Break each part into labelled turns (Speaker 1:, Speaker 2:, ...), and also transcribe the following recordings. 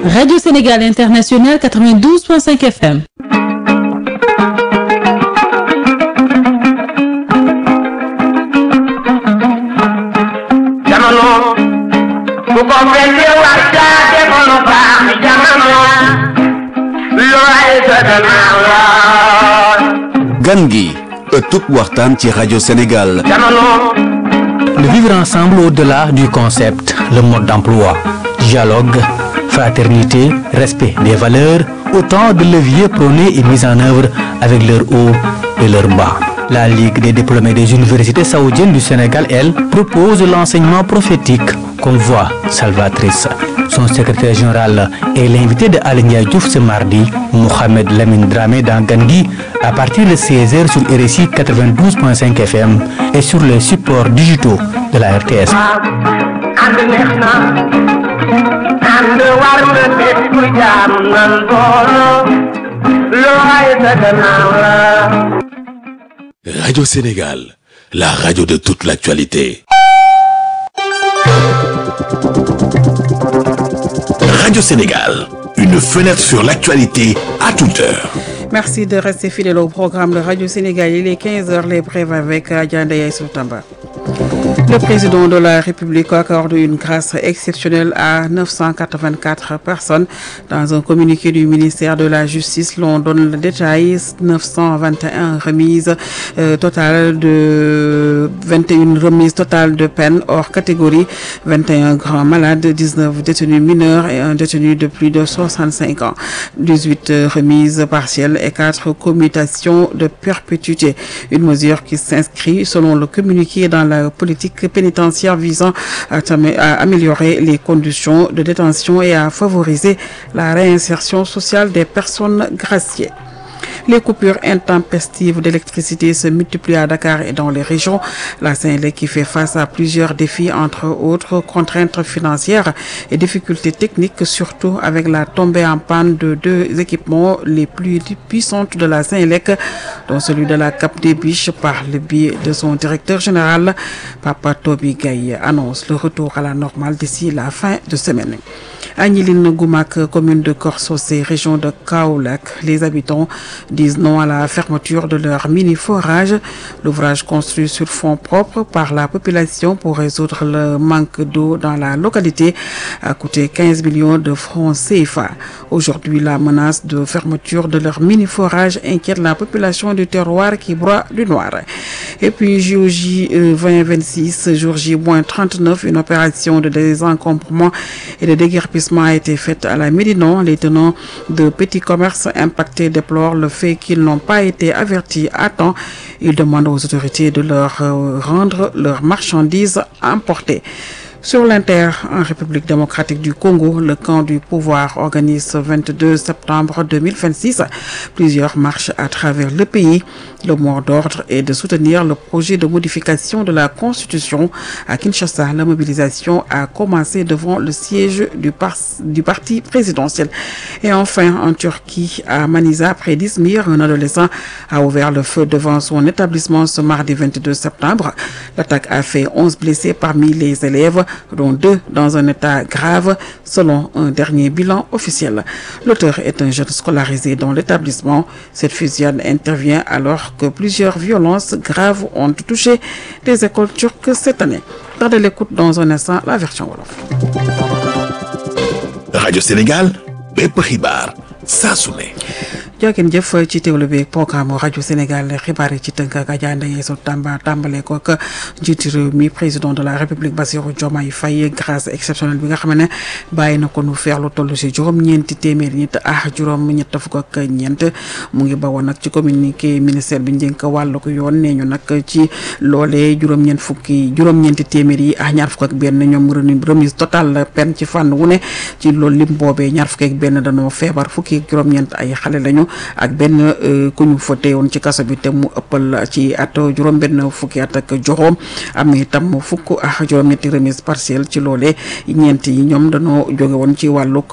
Speaker 1: Radio Sénégal International 92.5 FM.
Speaker 2: jamono bu ko fekkee war caa defoon baax jamono looy sa gannaaw la
Speaker 3: gan gi ëttub waxtaan ci rajo Sénégal
Speaker 2: jamono
Speaker 4: Le vivre ensemble au-delà du concept, le mode d'emploi, dialogue, fraternité, respect des valeurs, autant de leviers prônés et mis en œuvre avec leur haut et leur bas. La Ligue des diplômés des universités saoudiennes du Sénégal, elle, propose l'enseignement prophétique comme voie salvatrice. Son secrétaire général est l'invité de Aligna Diouf ce mardi, Mohamed Lamine Dramé dans Gandhi, à partir de 16h sur RSI 92.5 FM et sur les supports digitaux de la RTS.
Speaker 2: ànd neex na ànd war na bépp jaam nan booloo looy sa gannaaw la
Speaker 5: Radio Sénégal, la radio de toute l'actualité. Radio Sénégal, une fenêtre sur l'actualité à toute heure.
Speaker 6: Merci de rester fidèle au programme de Radio Sénégal. Il est 15h, les brèves avec Adjanda Soutamba. Le président de la République accorde une grâce exceptionnelle à 984 personnes. Dans un communiqué du ministère de la Justice, l'on donne le détail 921 remises euh, totales de 21 remises totales de peine hors catégorie, 21 grands malades, 19 détenus mineurs et un détenu de plus de 65 ans, 18 remises partielles et 4 commutations de perpétuité. Une mesure qui s'inscrit selon le communiqué dans la politique pénitentiaire visant à, à améliorer les conditions de détention et à favoriser la réinsertion sociale des personnes graciées. Les coupures intempestives d'électricité se multiplient à Dakar et dans les régions. La Saint-Lé qui fait face à plusieurs défis, entre autres contraintes financières et difficultés techniques, surtout avec la tombée en panne de deux équipements les plus puissantes de la Saint-Lec, dont celui de la Cap des Biches par le biais de son directeur général, Papa Toby Gaye, annonce le retour à la normale d'ici la fin de semaine. Agniline Goumac, commune de Corsocé, région de Kaolack, les habitants disent non à la fermeture de leur mini-forage. L'ouvrage construit sur fonds propres par la population pour résoudre le manque d'eau dans la localité a coûté 15 millions de francs CFA. Aujourd'hui, la menace de fermeture de leur mini-forage inquiète la population du terroir qui broie du noir. Et puis, JOJ 2026, jour J-39, une opération de désencombrement et de déguerpissement a été faite à la Médinon. Les tenants de petits commerces impactés déplorent le fait qu'ils n'ont pas été avertis à temps. Ils demandent aux autorités de leur rendre leurs marchandises importées. Sur l'Inter, en République démocratique du Congo, le camp du pouvoir organise ce 22 septembre 2026 plusieurs marches à travers le pays. Le mot d'ordre est de soutenir le projet de modification de la Constitution. À Kinshasa, la mobilisation a commencé devant le siège du, par du parti présidentiel. Et enfin, en Turquie, à Manisa, près d'Izmir, un adolescent a ouvert le feu devant son établissement ce mardi 22 septembre. L'attaque a fait 11 blessés parmi les élèves dont deux dans un état grave, selon un dernier bilan officiel. L'auteur est un jeune scolarisé dans l'établissement. Cette fusillade intervient alors que plusieurs violences graves ont touché les écoles turques cette année. Gardez l'écoute dans un instant la version Wolof.
Speaker 5: Radio Sénégal, bépp xibaar saa su ne.
Speaker 6: jërëjëf jëf ci teewlu bi programme rajo Sénégal xibaar yi ci tënk ak Adja Ndeye Sow Tamba tàmbale ko ak njiitu réew mi président de la république Bassirou Diomaye Faye grâce exceptionnelle bi nga xam ne bàyyi na ko nu feex lu toll si juróom-ñeenti téeméeri nit ah juróom-ñett fukk ak ñeent mu ngi bawoon nag ci communiqué ministère bi njënk wàllu ko yoon nee ñu nag ci loolee juróom-ñeent fukki juróom-ñeenti téeméer yi ah ñaar fukk ak benn ñoom remise totale peine ci fànn wu ne ci loolu lim boobee ñaar fukk ak benn dañoo feebar fukki juróom-ñeent ay xale lañu ak benn ku ñu fa teewoon ci kaso bi te mu ëppal ci at juróom-benn fukki at ak juróom am itam fukk ak juróom-ñetti remise partielle ci loolee ñeent yi ñoom dañoo jóge woon ci wàllug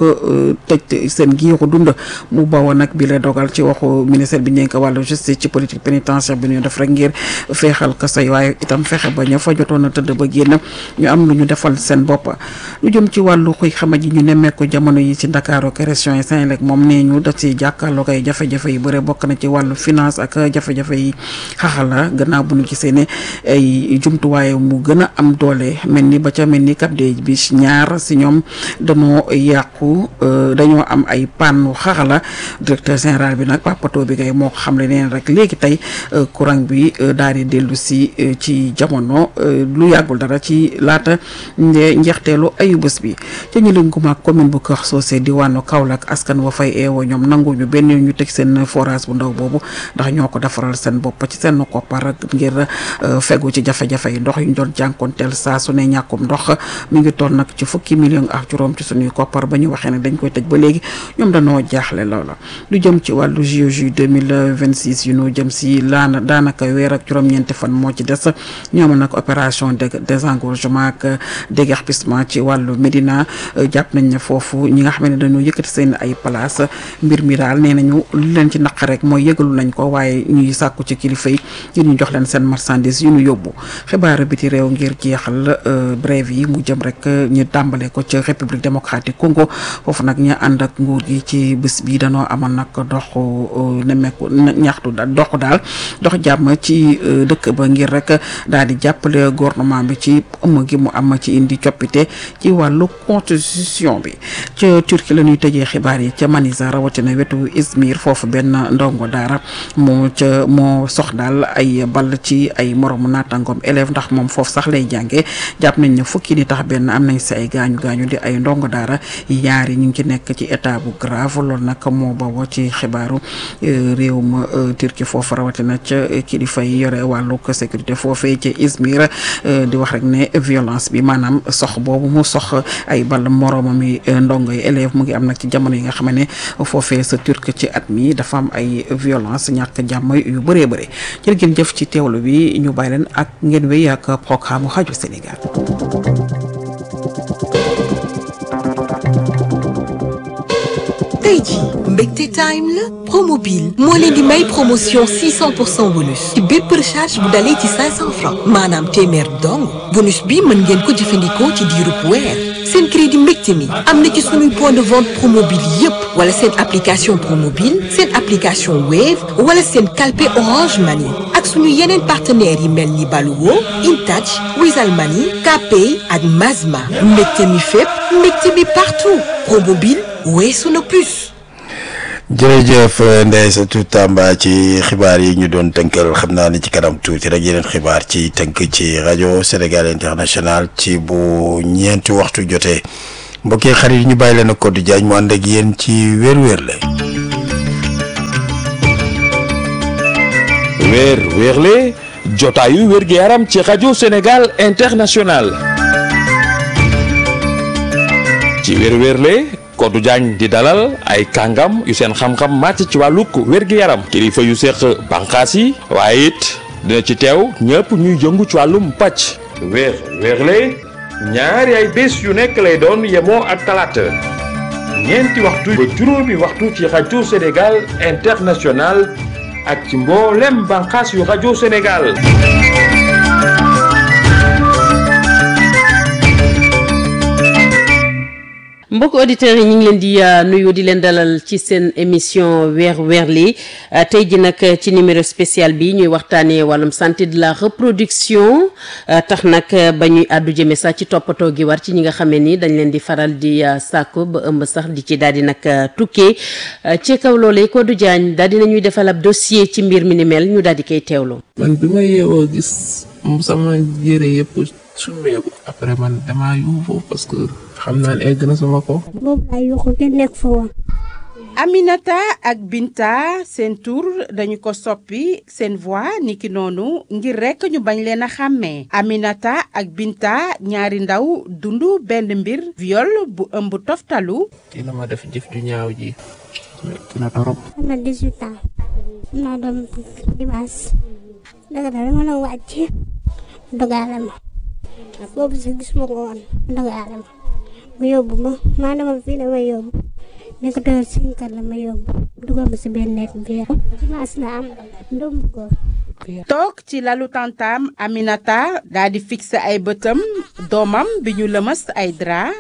Speaker 6: tëj seen giiru dund mu bawoon nag bi la dogal ci waxu ministère bi nekk wàllu justice ci politique pénitentiaire bi ñu def rek ngir feexal kaso yi waaye itam fexe ba ña fa jotoon a tëdd ba génn ñu am lu ñu defal seen bopp lu jëm ci wàllu xuy xama ji ñu nemmeeku jamono yi ci Dakar ak région yi Senelec moom nee ñu daf si jàkkaarloo ay jafe-jafe yu bëre bokk na ci wàllu finance ak jafe-jafe yi xaxala gannaaw bu ñu gisee ne ay jumtuwaay mu gën a am doole mel ni ba ca mel ni Cap des Biches ñaar si ñoom dañoo yàqu dañoo am ay pannu xaxala directeur général bi nag papato bi kay moo ko xam le neen rek léegi tey courant bi daal di dellu si ci jamono lu yàggul dara ci laata njeexteelu ayu bés bi ca ñu leen guma commune bu Kër Socé diwaanu Kaolack askan wa fay eewoo ñoom nanguñu benn ñu teg seen forage bu ndaw boobu ndax ñoo ko defaral seen bopp ci seen koppar ngir fegu ci jafe-jafe yi ndox yu ñu doon jànkonteel saa su ne ñàkkum ndox mi ngi toll nag ci fukki million ak juróom ci suñuy koppar ba ñu waxee ne dañ koy tëj ba léegi ñoom dañoo jaaxle loola lu jëm ci wàllu JOJ 2026 yu ñu jëm si laana daanaka weer ak juróom-ñeenti fan moo ci des ñoom nag opération de désengorgement ak déguerpissement ci wàllu Médina jàpp nañ ne foofu ñi nga xam ne dañoo yëkkati seen ay place mbir mi daal nee nañu lu leen ci naq rek mooy yëgalu nañ ko waaye ñuy sàkku ci kilifa yi ngir ñu jox leen seen marchandise yu ñu yóbbu xibaaru biti réew ngir jeexal brève yi mu jëm rek ñu tàmbale ko ci république démocratique Congo foofu nag ñu ànd ak nguur gi ci bés bi danoo amoon nag dox nemmeeku ñaxtu dox daal dox jàmm ci dëkk ba ngir rek daal di jàppale gouvernement bi ci ëmm gi mu am ci indi coppite ci wàllu constitution bi ca Turquie la ñuy tëjee xibaar yi ca Manisa rawatina wetu Izmir foofu benn ndongo daara moo ca moo sox daal ay ball ci ay moromu naataangoom élève ndax moom foofu sax lay jàngee jàpp nañ ne fukki ni tax benn am nañ si ay gaañu gaañu di ay ndongo daara yaari ñu ngi ci nekk ci état bu grave loolu nag moo bawoo ci xibaaru réew ma Turquie foofu rawatina ca kilifa yi yore wàllu sécurité foofee ca Izmir di wax rek ne violence bi maanaam sox boobu mu sox ay ball moroomam yi ndongo yi élève mu ngi am nag ci jamono yi nga xam ne foofee sa turc ci at mi dafa am ay violence ñàkk jàmm yu bëree bëri jërë ngeen jëf ci teewlu bi ñu bàyyi leen ak ngeen wéy ak programme rajo Sénégal.
Speaker 7: tey jii mbégte time la promobile moo leen di may promotion 600 pour cent bonus ci bépp recharge bu dalee ci 500 francs maanaam téeméer dong bonus bi mën ngeen ko jëfandikoo ci diirub weer seen crédit mbégte mi am na ci suñuy point de vente promobile yépp wala seen application promobile seen application wave wala seen calpe orange money ak suñu yeneen partenaires yi mel ni Baluwo Intouch Wizall Money Kpay ak Mazma mbégte mi fépp mbégte mi partout promobile weesu na plus.
Speaker 8: jërëjëf Ndeye Satou Tamba ci xibaar yi ñu doon tënkal xam naa ni ci kanam tuuti rek yeneen xibaar ci tënk ci rajo Sénégal international ci bu ñeenti waxtu jotee mbokk yi xarit yi ñu bàyyi leen ak Codé Diagne mu ànd ak yéen ci wér-wér la.
Speaker 9: weer wéerle jotaayu wér-gu-yaram ci rajo Sénégal international ci weer wéerle Codé Diagne di dalal ay kàngam yu seen xam-xam màcc ci wàllug wér-gu-yaram kilifa yu seq bànqaas yi waaye it dina ci teew ñëpp ñuy jëngu ci wàllum pàcc weer wéerle ñaari ay bés yu nekk lay doon yemoo ak talaata ñeenti waxtu ba juróomi waxtu ci rajo Sénégal international ak ci mboolem bànqaas yu rajo Sénégal.
Speaker 1: mbokk auditeurs yi ñu ngi leen di nuyu di leen dalal ci seen émission weer weer li tey ji nag ci numéro spécial bi ñuy waxtaanee wàllum santé de la reproduction tax nag ba ñuy àddu jëme sax ci toppatoo gi war ci ñi nga xamee ni dañ leen di faral di sàkku ba ëmb sax di ci daal di nag tukkee ci kaw loolee Codé Diagne daal di nañuy defal ab dossier ci mbir mi ni mel ñu daal di koy teewloo.
Speaker 10: man bi ma yeewoo gis sama yére yëpp summeeku après man damaa yuuxu parce que xam naa ne egg na sama ko.
Speaker 11: boobu laa yuuxu te nekk fa woon.
Speaker 12: Aminata ak Binta seen tur dañu ko soppi seen voix niki noonu ngir rekk ñu bañ leen a xàmmee Aminata ak Binta ñaari ndaw dund benn mbir viol bu ëmb toftalu
Speaker 10: dina ma def jëf ju ñaaw ji metti na torop
Speaker 11: am na 18 ans am naa doom dimanche dëgg la dama doon wàcc dogaale ma boobu sax gis ma ko woon dogaale ma mu yóbbu ma maa dama fii dama yóbbu nekk doon cinq heures la ma yóbbu dugal ma si benn nekk biir dimanche la am doom bu góor
Speaker 12: toog ci lalu tantaam Aminata daa di fixé ay bëtam doomam bi ñu lëmas ay drap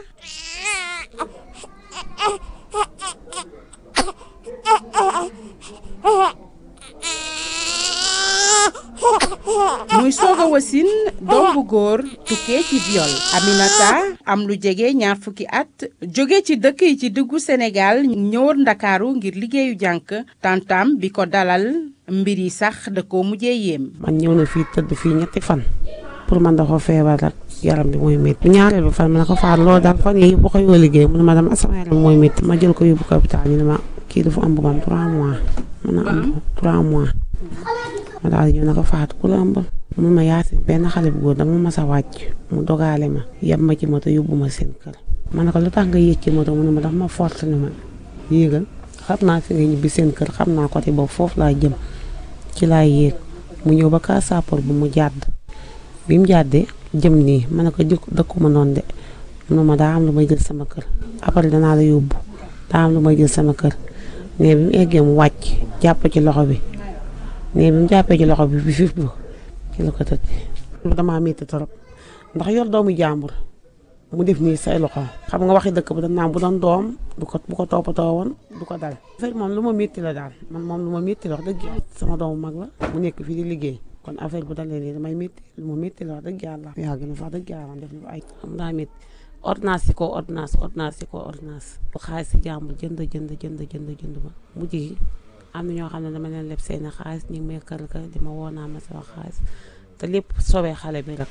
Speaker 12: muy soog a wasin doom bu góor tukkee ci viol Aminata am lu jege ñaar fukki at jóge ci dëkk yi ci diggu Sénégal ñëwoon Ndakaaru ngir liggéeyu jànk tantam bi ko dalal mbir yi sax da koo mujjee yéem.
Speaker 13: man ñëw na fii tëdd fii ñetti fan pour man dafa feebar rek yaram bi mooy métti bu ñaareel bi fan ma ne ko faar loolu daal fan yii bu ko yoo liggéey mu ne ma dama sama yaram mooy métti ma jël ko yóbbu ko hôpital ñu ne ma kii dafa am bëggam 3 mois mën na am 3 mois ma daal di ñëw na ko faat ku la ëmbal mun ma yaasi benn xale bu góor dama mas a wàcc mu dogaale ma yeb ma ci moto yóbbu ma seen kër ma ne ko lu tax nga yéeg ci moto mu ne ma dafa ma force ne ma yéegal xam naa fi nga ñibbi seen kër xam naa côté boobu foofu laa jëm ci laa yéeg mu ñëw ba kaa saapor bu mu jàdd bi mu jàddee jëm nii ma ne ko jëkk dëkkuma noonu de mu ne ma daa am lu may jël sama kër après danaa la yóbbu daa am lu may jël sama kër mais bi mu eggee mu wàcc jàpp ci loxo bi mais bi mu jàppee ci loxo bi bi fif bu ci la ko tëj damaa métti trop ndax yor doomu jàmbur mu def nii say loxo xam nga waxi dëkk ba dañ naan bu doon doom du ko bu ko toppatoo woon du ko dal affaire moom lu ma métti la daal man moom lu ma métti la wax dëgg yàlla sama doomu mag la mu nekk fii di liggéey kon affaire bu dalee nii damay métti lu ma métti la wax dëgg yàlla yaa gën a wax dëgg yàlla def na ay xam daa métti ordonnance yi ko ordonnance ordonnance yi ko ordonnance bu xaalis si jàmbur jënd jënd jënd jënd jënd ba mujj gi am na ñoo xam ne dama leen leb seen xaalis ñu ngi may kër kër di ma woo naa ma sama xaalis te lépp sobee xale bi rek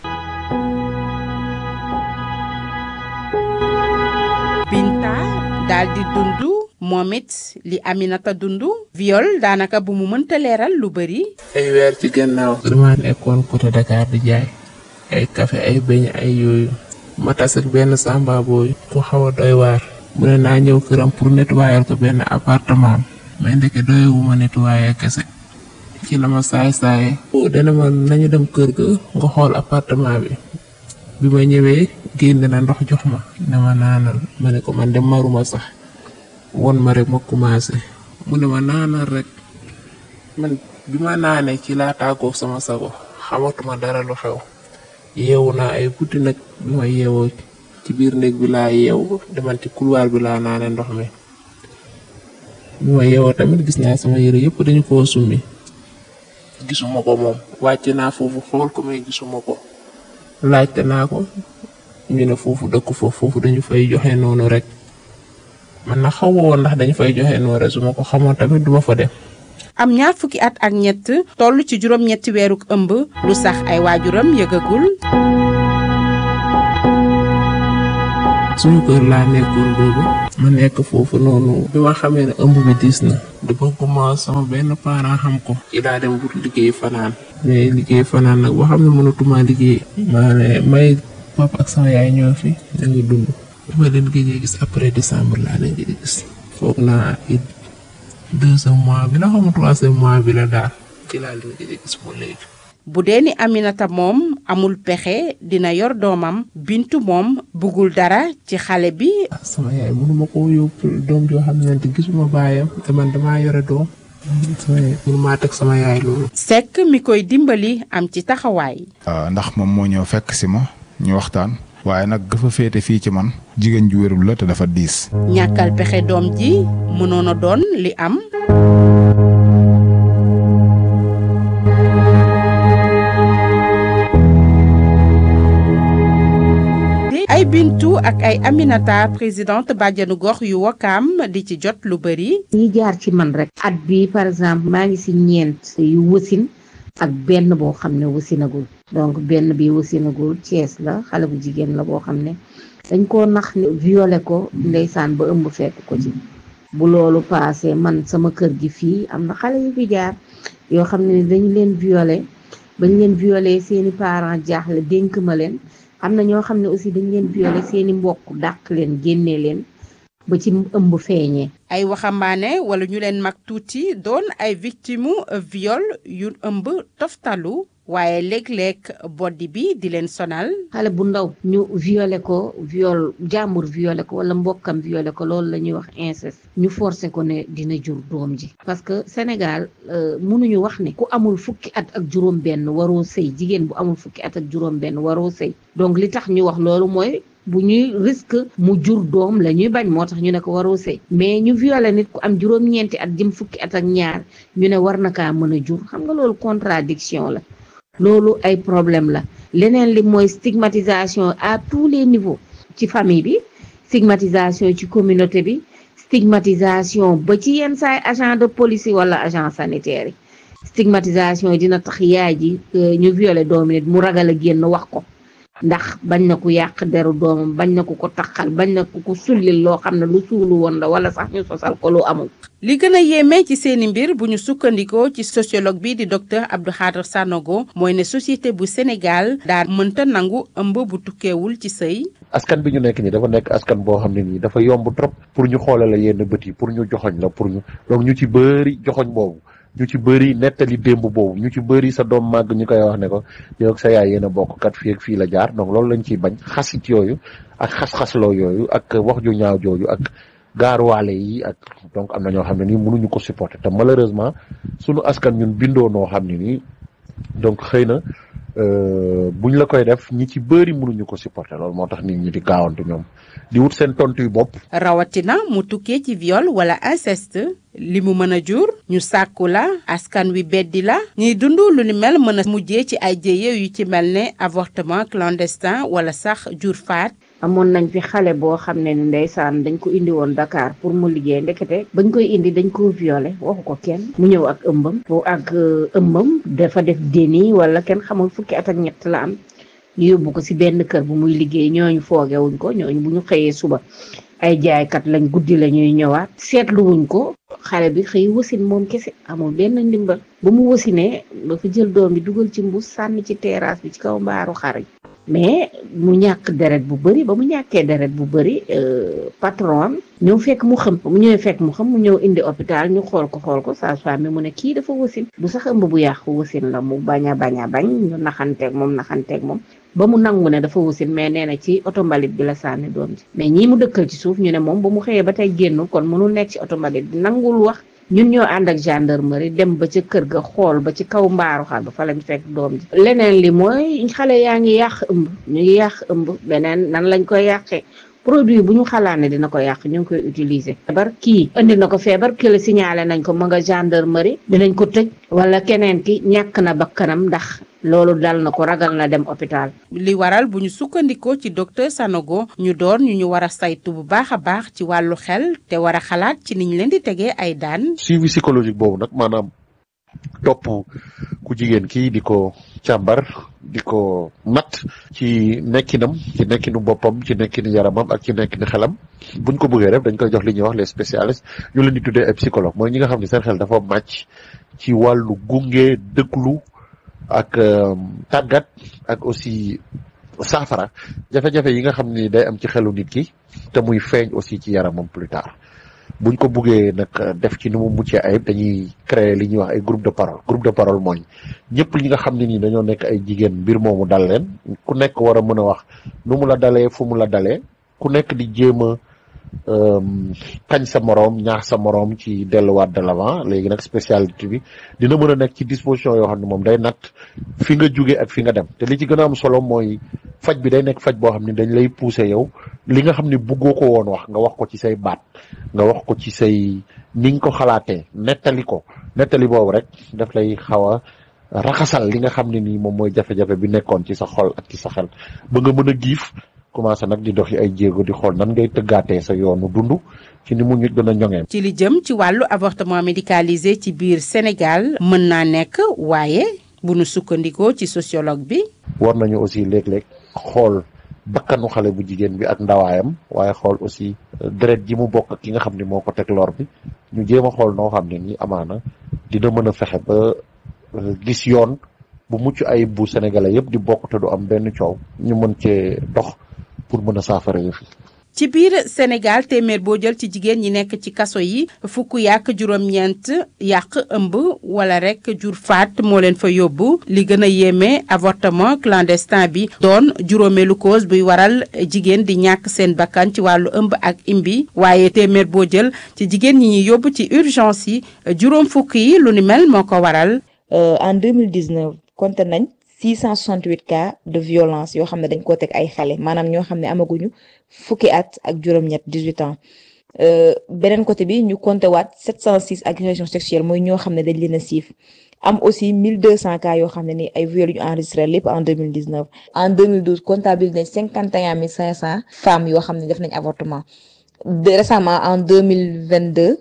Speaker 12: Binta daal di dund moom it li Aminata dund viol daanaka bu mu mënta leeral lu bëri.
Speaker 10: ay weer ci gannaaw dama nekkoon côté Dakar di jaay ay café ay beñ ay yooyu ma tas ak benn samba booy ku xaw a doy waar mu ne naa ñëw këram pour nettoyer ko benn appartement mais ndeke doyewu ma nettoyer kese ci la ma saay saaye dana ma nañu dem kër ga nga xool appartement bi bi ma ñëwee génn na ndox jox ma ne ma naanal ma ne ko man de maruma sax won ma rek ma commencé mu ne ma naanal rek man bi ma naanee ci laa tàggoog sama sago xamatuma dara lu xew yeewu naa ay guddi nag bi ma yeewoo ci biir néeg bi laa yeewu demal ci couloir bi laa naane ndox mi bi ma yeewoo tamit gis naa sama yére yëpp dañu koo summi gisuma ko moom wàcc naa foofu xool ko mais gisuma ko laajte naa ko ñu ne foofu dëkk foofu foofu dañu fay joxe noonu rek man na xaw ma woon ndax dañu fay joxe noonu rek su ma ko xamoon tamit duma fa dem.
Speaker 12: am ñaar fukki at ak ñett toll ci juróom-ñetti weeruk ëmb lu sax ay waajuram yëgagul.
Speaker 10: suñu kër laa nekkoon boobu ma nekk foofu noonu bi ma xamee ne ëmb bi diis na di bëgguma sama benn parent xam ko ci laa dem wut liggéey fanaan mais liggéey fanaan nag boo xam ne mënatuma liggéey maa ne may papa ak sama yaay ñoo fi ñu ngi dund bi ma leen gëjee gis après décembre laa leen gëj gis foog naa it deuxième mois bi la xam troisième mois bi la daal ci laa leen gëj gis ba léegi
Speaker 12: bu dee ni Aminata moom amul pexe dina yor doomam bintu moom bëggul dara ci xale bi.
Speaker 10: sama yaay mënuma koo yóbbu doom joo xam ne gisuma baayam te man damaa yore doom sama yaay mënumaa teg sama yaay loolu.
Speaker 12: Seck mi koy dimbali am ci taxawaay.
Speaker 14: ndax moom moo ñëw fekk si ma ñu waxtaan. waaye nag dafa féete fii ci man jigéen ju wérul la te dafa diis.
Speaker 12: ñàkkal pexe doom ji mënoon a doon li am. ay bintu ak ay Aminata présidente bàjjanu gox yu wakaam di ci jot lu bëri.
Speaker 15: ñi jaar ci man rek at bi par exemple maa ngi si ñeent yu wasin ak benn boo xam ne wasinagul donc benn bi wasinagul Cees la xale bu jigéen la boo xam ne dañ koo nax ne violé ko ndeysaan ba ëmb fekk ko ci bu loolu paasee man sama kër gi fii am na xale yu fi jaar yoo xam ne dañu leen violé bañ leen violé seeni parents jaaxle dénk ma leen am na ñoo xam ne aussi dañ leen violé seeni mbokk dàq leen génnee leen ba ci ëmb feeñee
Speaker 12: ay waxambaane wala ñu leen mag tuuti doon ay victime viol yu ëmb toftalu waaye léeg-léeg boddi bi di leen sonal
Speaker 15: xale bu ndaw ñu violé ko viol jàmbur violé ko wala mbokkam violé ko loolu la ñuy wax inceste ñu forcé ko ne dina jur doom ji parce que Sénégal mënuñu wax ne ku amul fukki at ak juróom benn waroo sëy jigéen bu amul fukki at ak juróom benn waroo sëy donc li tax ñu wax loolu mooy bu ñuy risque mu jur doom la ñuy bañ moo tax ñu ne ko waroo sëy mais ñu violé nit ku am juróom-ñeenti at jëm fukki at ak ñaar ñu ne war na kaa mën a jur xam nga loolu contradiction la loolu ay problème la leneen li mooy stigmatisation à tous les niveaux ci famille bi stigmatisation ci communauté bi stigmatisation ba ci yenn saay agent de police wala agent sanitaire yi stigmatisation dina tax yaay ji ñu violé doomi nit mu ragal a génn wax ko ndax bañ na ko yàq deru doomam bañ na ko ko taxal bañ na ko ko sullil loo xam ne lu suulu woon la wala sax ñu sosal ko lu amul
Speaker 12: li gën a yéeme ci seeni mbir bu ñu sukkandikoo ci sociologue bi di docteur Abdou Khadre Sanogo mooy ne société bu Sénégal daa mënta nangu ëmb bu tukkeewul ci sëy
Speaker 16: askan bi ñu nekk nii dafa nekk askan boo xam ne nii dafa yomb trop pour ñu xoole la yenn bët yi pour ñu joxoñ la pour ñu donc ñu ci bëri joxoñ boobu ñu ci bëri nettali démb boobu ñu ci bëri sa doom màgg ñu koy wax ne ko yow ak sa yaay yéen a bokk kat fii ak fii la jaar donc loolu lañ ciy bañ xasit yooyu ak xas-xasloo yooyu ak wax ju ñaaw jooju ak gaaruwaale yi ak donc am na ñoo xam ne nii mënuñu ko supporter te malheureusement sunu askan ñun bindoo noo xam ne nii donc xëy na buñ la koy def ñi ci bëri mënuñu ko supporter loolu moo tax nit ñi di gaawantu ñoom di wut seen tontu yu bopp.
Speaker 12: rawatina mu tukkee ci viol wala inceste li mu mën a jur ñu sàkku la askan wi beddi la ñuy dund lu ni mel mën a mujjee ci ay jéye yu ci mel ne avortement clandestin wala sax jur faat.
Speaker 15: amoon nañ fi xale boo xam ne ni ndeysaan dañ ko indi woon Dakar pour mu liggéey ndekete bañ koy indi dañ ko violé waxu ko kenn mu ñëw ak ëmbam foo ak ëmbam dafa def déni wala kenn xamul fukki at ak ñett la am ñu yóbbu ko ci benn kër bu muy liggéey ñooñu foogewuñ ko ñooñu bu ñu xëyee suba ay jaaykat lañ guddi la ñuy ñëwaat seetluwuñ ko xale bi xëy wasin moom kese amul benn ndimbal ba mu wasinee dafa jël doom bi dugal ci mbuus sànni ci terrasse bi ci kaw mbaaru xar yi mais mu ñàkk deret bu bëri ba mu ñàkkee deret bu bëri patron ñëw fekk mu xam mu ñëwee fekk mu xam mu ñëw indi hôpital ñu xool ko xool ko sage-femme bi mu ne kii dafa wasin du sax ëmb bu yàqu wasin la mu bañ a bañ a bañ ñu naxanteeg moom naxanteeg moom ba mu nangu ne dafa wasin mais nee na ci oto mbalit bi la sànni doom ji mais ñii mu dëkkal ci suuf ñu ne moom ba mu xëyee ba tey génnul kon mënul nekk ci oto mbalit bi nangul wax ñun ñoo ànd ak gendarmerie dem ba ca kër ga xool ba ci kaw mbaaru xar ba fa lañ fekk doom ji leneen li mooy xale yaa ngi yàq ëmb ñu ngi yàq ëmb beneen nan lañ koy yàqee produit bu ñu xalaat ne dina ko yàq ñu ngi koy utiliser. feebar kii indi na ko feebar kii la signalé nañ ko ma nga gendarmerie dinañ ko tëj wala keneen ki ñàkk na bakkanam ndax loolu dal na ko ragal na dem hôpital.
Speaker 12: li waral bu ñu sukkandikoo ci docteur Sanogo ñu doon ñu ñu war a saytu bu baax a baax ci wàllu xel te war a xalaat ci niñ leen di tegee ay daan.
Speaker 16: suivi psychologique boobu nag maanaam topp ku jigéen kii di ko càmbar di ko natt ci nekkinam ci nekkinu boppam ci nekkinu yaramam ak ci nekkinu xelam buñ ko bëggee def dañ koy jox li ñuy wax les spécialistes ñu leen di tuddee ay psychologue mooy ñi nga xam ne seen xel dafa màcc ci wàllu gunge dëkklu ak tàggat ak aussi saafara jafe-jafe yi nga xam ni day am ci xelu nit ki te muy feeñ aussi ci yaramam plus tard buñ ko buggee nag def ci ni mu muccee ayib dañuy créer li ñuy wax ay groupe de parole groupe de parole mooy ñëpp ñi nga xam ne nii dañoo nekk ay jigéen mbir moomu dal leen ku nekk war a mën a wax nu mu la dalee fu mu la dalee ku nekk di jéem a kañ sa moroom ñaax sa moroom ci delluwaat de l'avant léegi nag spécialité bi dina mën a nekk ci disposition yoo xam ne moom day natt fi nga jóge ak fi nga dem te li ci gën a am solo mooy faj bi day nekk faj boo xam ne dañ lay pousser yow li nga xam ne buggoo ko woon wax nga wax ko ci say baat nga wax ko ci say ni nga ko xalaatee nettali ko nettali boobu rek daf lay xaw a raxasal li nga xam ne nii moom mooy jafe-jafe bi nekkoon ci sa xol ak ci sa xel ba nga mën a giif commencé nag di doxi ay jéego di xool nan ngay tëggaatee sa yoonu dund ci ni mu ñu gën a ñoŋee.
Speaker 12: ci li jëm ci wàllu avortement médicalisé ci biir Sénégal mën naa nekk waaye bu nu sukkandikoo ci sociologue bi.
Speaker 16: war nañu aussi léeg-léeg xool bakkanu xale bu jigéen bi ak ndawaayam waaye xool aussi deret ji mu bokk ak ki nga xam ne moo ko teg lor bi ñu jéem a xool noo xam ne nii amaana dina mën a fexe ba gis yoon bu mucc ayib bu sénégalais yëpp di bokk te du am benn coow ñu mën cee dox pour mën a saafara yëf yi
Speaker 12: ci biir Sénégal téeméer boo jël ci jigéen ñi nekk ci kaso yi fukk yàq juróom-ñeent yàq ëmb wala rek jur faat moo leen fa yóbbu li gën a yéeme avortement clandestin bi doon juróomeelu cause buy waral jigéen di ñàkk seen bakkan ci wàllu ëmb ak imbi waaye téeméer boo jël ci jigéen ñi ñuy yóbbu ci urgence yi juróom fukk yi lu ni mel moo ko waral.
Speaker 17: en 2019 compté nañ 668 cas de violence yoo xam ne dañ koo teg ay xale maanaam ñoo xam ne amaguñu fukki at ak juróom-ñett 18 ans beneen côté bi ñu compté waat 706 agressions sexuelles mooy ñoo xam ne dañ leen a siif am aussi 1200 cas yoo xam ne ni ay viol yu ñu enregistré lépp en 2019 en 2012 comptabilisé nañ 51 500 femmes yoo xam ne def nañ avortement de récemment en 2022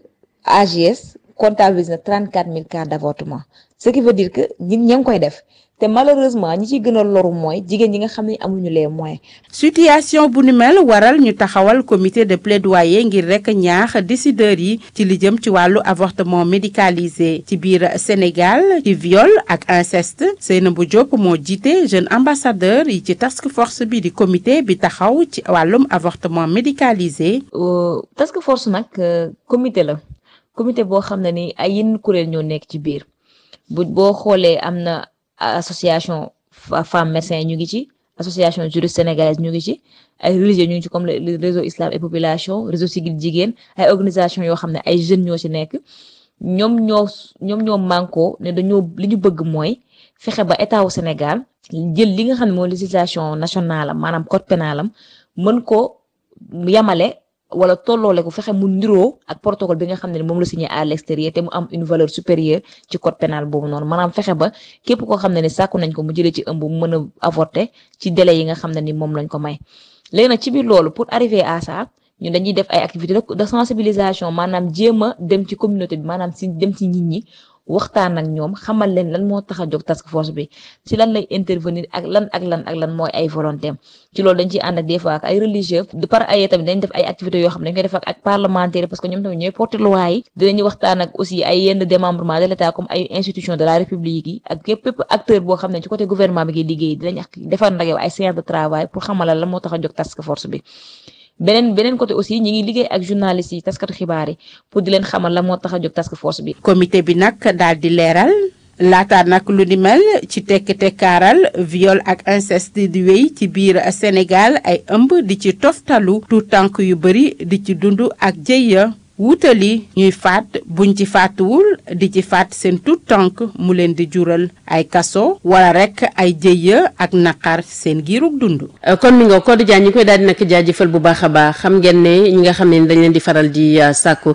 Speaker 17: AGS comptabilise na 34 000 cas d' avortement ce qui veut dire que ñi ña ngi koy def te malheureusement ñi ciy gën a loru mooy jigéen ñi nga xam ne amuñu les moyens.
Speaker 12: situation bu ni mel waral ñu taxawal comité de plaidoyer ngir rek ñaax décideurs yi ci li jëm ci wàllu avortement médicalisé ci biir Sénégal ci viol ak inceste Seynabou Diop moo jiite jeune ambassadeur yi ci task force bi di comité bi taxaw ci wàllum avortement médicalisé.
Speaker 17: task force nag comité la comité boo xam ne ni ay yenn kuréel ñoo nekk ci biir bu boo xoolee am na. association femmes médecins ñu ngi ci association juriste sénégalaise ñu ngi ci ay religieux ñu ngi ci comme le réseau islam et population réseau sigil jigéen ay organisation yoo xam ne ay jeunes ñoo ci nekk ñoom ñoo ñoom ñoo mànkoo ne dañoo li ñu bëgg mooy fexe ba état wu Sénégal jël li nga xam ne mooy législation nationale am maanaam code pénal am mën ko yamale wala tolloole ko fexe mu niroo ak protocole bi nga xam ne moom la signé à l'extérieur te mu am une valeur supérieure ci code pénal boobu noonu maanaam fexe ba képp koo xam ne ni sàkku nañ ko mu jëlee ci ëmb mu mën a avorter ci délai yi nga xam ne ni moom lañ ko may léegi nag ci biir loolu pour arriver à ça ñun dañuy def ay activités de sensibilisation maanaam jéem a dem ci communauté bi maanaam si dem ci nit ñi waxtaan ak ñoom xamal leen lan moo tax a jóg task force bi ci lan lay intervenir ak lan ak lan ak lan mooy ay volonté ci loolu dañ ciy ànd ak des fois ak ay religieux de par ay tamit dañ def ay activités yoo xam ne dañ koy def ak ak parlementaire parce que ñoom tamit ñooy porter loi yi dinañu waxtaan ak aussi ay yenn démembrement de l'état comme ay institutions de la république yi ak képp képp acteur boo xam ne ci côté gouvernement bi ngi liggéey dinañ defar nag yow ay séance de travail pour xamalal lan moo tax a jóg task force bi beneen beneen côté aussi ñi ngi liggéey ak journalistes yi taskatu xibaar yi pour di leen xamal la moo tax a jóg task force bi.
Speaker 12: comité bi nag daal di leeral laata nag lu ni mel ci tekk tekkaaral viol ak inceste di wéy ci biir Sénégal ay ëmb di ci toftalu tout tànk yu bëri di ci dund ak jëya wutali ñuy faat buñ ci faatuwul di ci faat seen tout tànk mu leen di jural ay kaso wala rek ay jëya ak naqar seen giirug dund.
Speaker 1: kon mi nga Codé Diagne ñu koy daal di nag jaajëfal bu baax a baax xam ngeen ne ñi nga xam ne dañ leen di faral di sàkku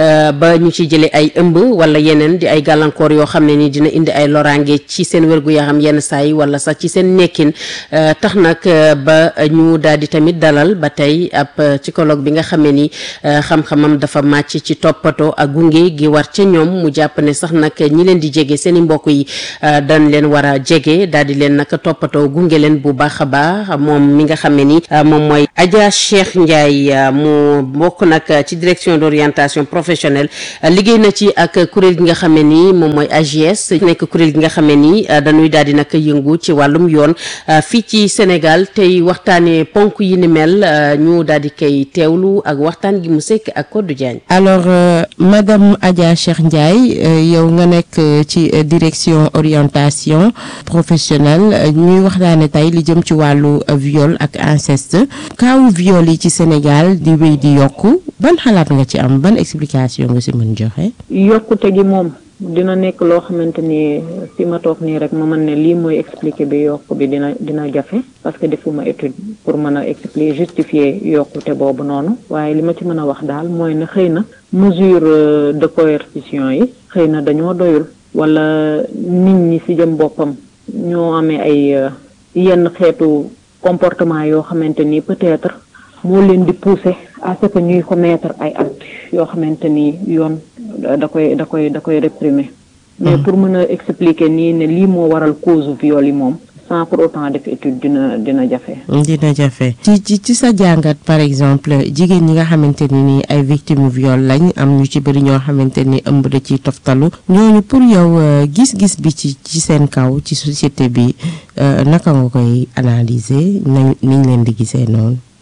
Speaker 1: ba ñu ci jëlee ay ëmb wala yeneen di ay gàllankoor yoo xam ne ni dina indi ay loraange ci seen wérgu yaram yenn saa yi wala sax ci seen nekkin tax nag ba ñu daal di tamit dalal ba tey ab psychologue bi nga xam ne ni xam-xamam dafa màcc ci toppatoo ak gunge gi war ca ñoom mu jàpp ne sax nag ñi leen di jege seen i mbokk yi dañ leen war a jege daal di leen nag toppatoo gunge leen bu baax a baax moom mi nga xam ne ni moom mooy Adja Cheikh Ndiaye mu bokk nag ci direction d'orientation professionnelle liggéey na ci ak kuréel gi nga xam ne ni moom mooy AGS nekk kuréel gi nga xam ne ni dañuy daal di nag yëngu ci wàllum yoon fii ci Sénégal tey waxtaanee ponk yi ni mel ñu daal di koy teewlu ak waxtaan gi mu sekk ak Codé Diagne.
Speaker 18: alors euh, madame Adja Cheikh Ndiaye euh, yow nga nekk euh, ci direction orientation professionnelle ñuy waxtaane tey li jëm ci wàllu viol ak inceste kaawu viol yi ci Sénégal di wéy di yokku ban xalaat nga ci am ban explication nga si mën joxe.
Speaker 19: yokkute gi moom dina nekk loo xamante ni fi ma toog nii rek ma mën ne lii mooy expliquer bi yokku bi dina dina jafe parce que defuma étude pour mën a expliquer justifier yokkute boobu noonu waaye li ma ci mën a wax daal mooy ne xëy na mesure de coercition yi xëy na dañoo doyul wala nit ñi ci jëm boppam ñoo amee ay yenn xeetu comportement yoo xamante ni peut-être moo leen di pousser à ce que ñuy commettre ay actes yoo xamante ni yoon da koy da koy da koy réprimer mais pour mën a expliquer nii ne lii moo waral cause viol yi moom sans pour autant def étude dina dina jafe.
Speaker 18: dina jafe ci ci ci sa jàngat par exemple jigéen ñi nga xamante ni ni ay victimes viol lañ am ñu ci bëri ñoo xamante ni ëmb da ciy toftalu ñooñu pour yow gis-gis bi ci ci seen kaw ci société bi naka nga koy analyser nañ niñ leen di gisee noonu.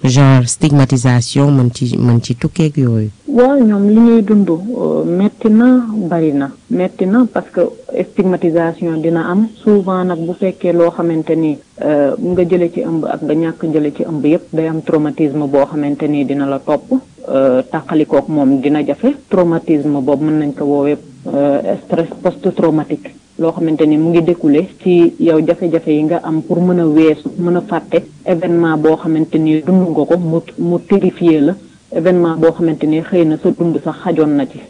Speaker 18: genre stigmatisation mën ci mën ci tukkeeg yooyu.
Speaker 19: waaw ñoom li ñuy dund metti na bari na metti na parce que stigmatisation dina am souvent nag bu fekkee loo xamante ni nga jële ci ëmb ak nga ñàkk jële ci ëmb yépp day am traumatisme boo xamante ni dina la topp tàqalikook moom dina jafe traumatisme boobu mën nañ ko woowee stress post traumatique loo xamante ni mu ngi découlé ci yow jafe-jafe yi nga am pour mën a weesu mën a fàtte événement boo xamante ni dund nga ko mu mu terrifié la événement boo xamante ni xëy na sa dund sax xajoon na ci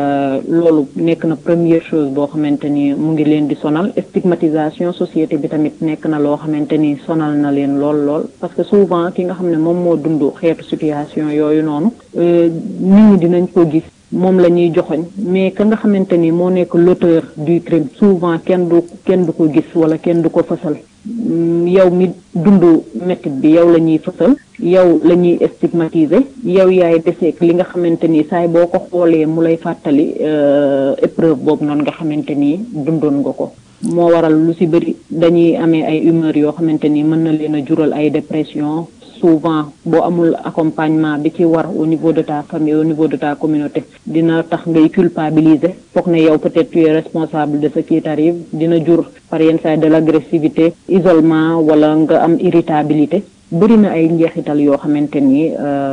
Speaker 19: loolu nekk na première chose boo xamante ni mu ngi leen di sonal stigmatisation société bi tamit nekk na loo xamante ni sonal na leen lool lool parce que souvent ki nga xam ne moom moo dund xeetu situation yooyu noonu nit ñi dinañ ko gis moom la ñuy joxoñ mais ka nga xamante ni moo nekk l'auteur du crime souvent kenn du kenn du ko gis wala kenn du ko fësal yow mi dund métit bi yow la ñuy fësal yow la ñuy stigmatiser yow yaay deseeg li nga xamante ni saay boo ko xoolee mu lay fàttali épreuve boobu noonu nga xamante ni dundoon nga ko moo waral lu ci bëri dañuy amee ay humeur yoo xamante ni mën na leen a jural ay dépression souvent boo amul accompagnement bi ci war au niveau de ta famille au niveau de ta communauté dina tax ngay culpabiliser foog ne yow peut-être tu es responsable de ce qui t'arrive dina jur par yenn saa de l'agressivité isolement wala nga am irritabilité bëri na ay njeexital yoo xamante ni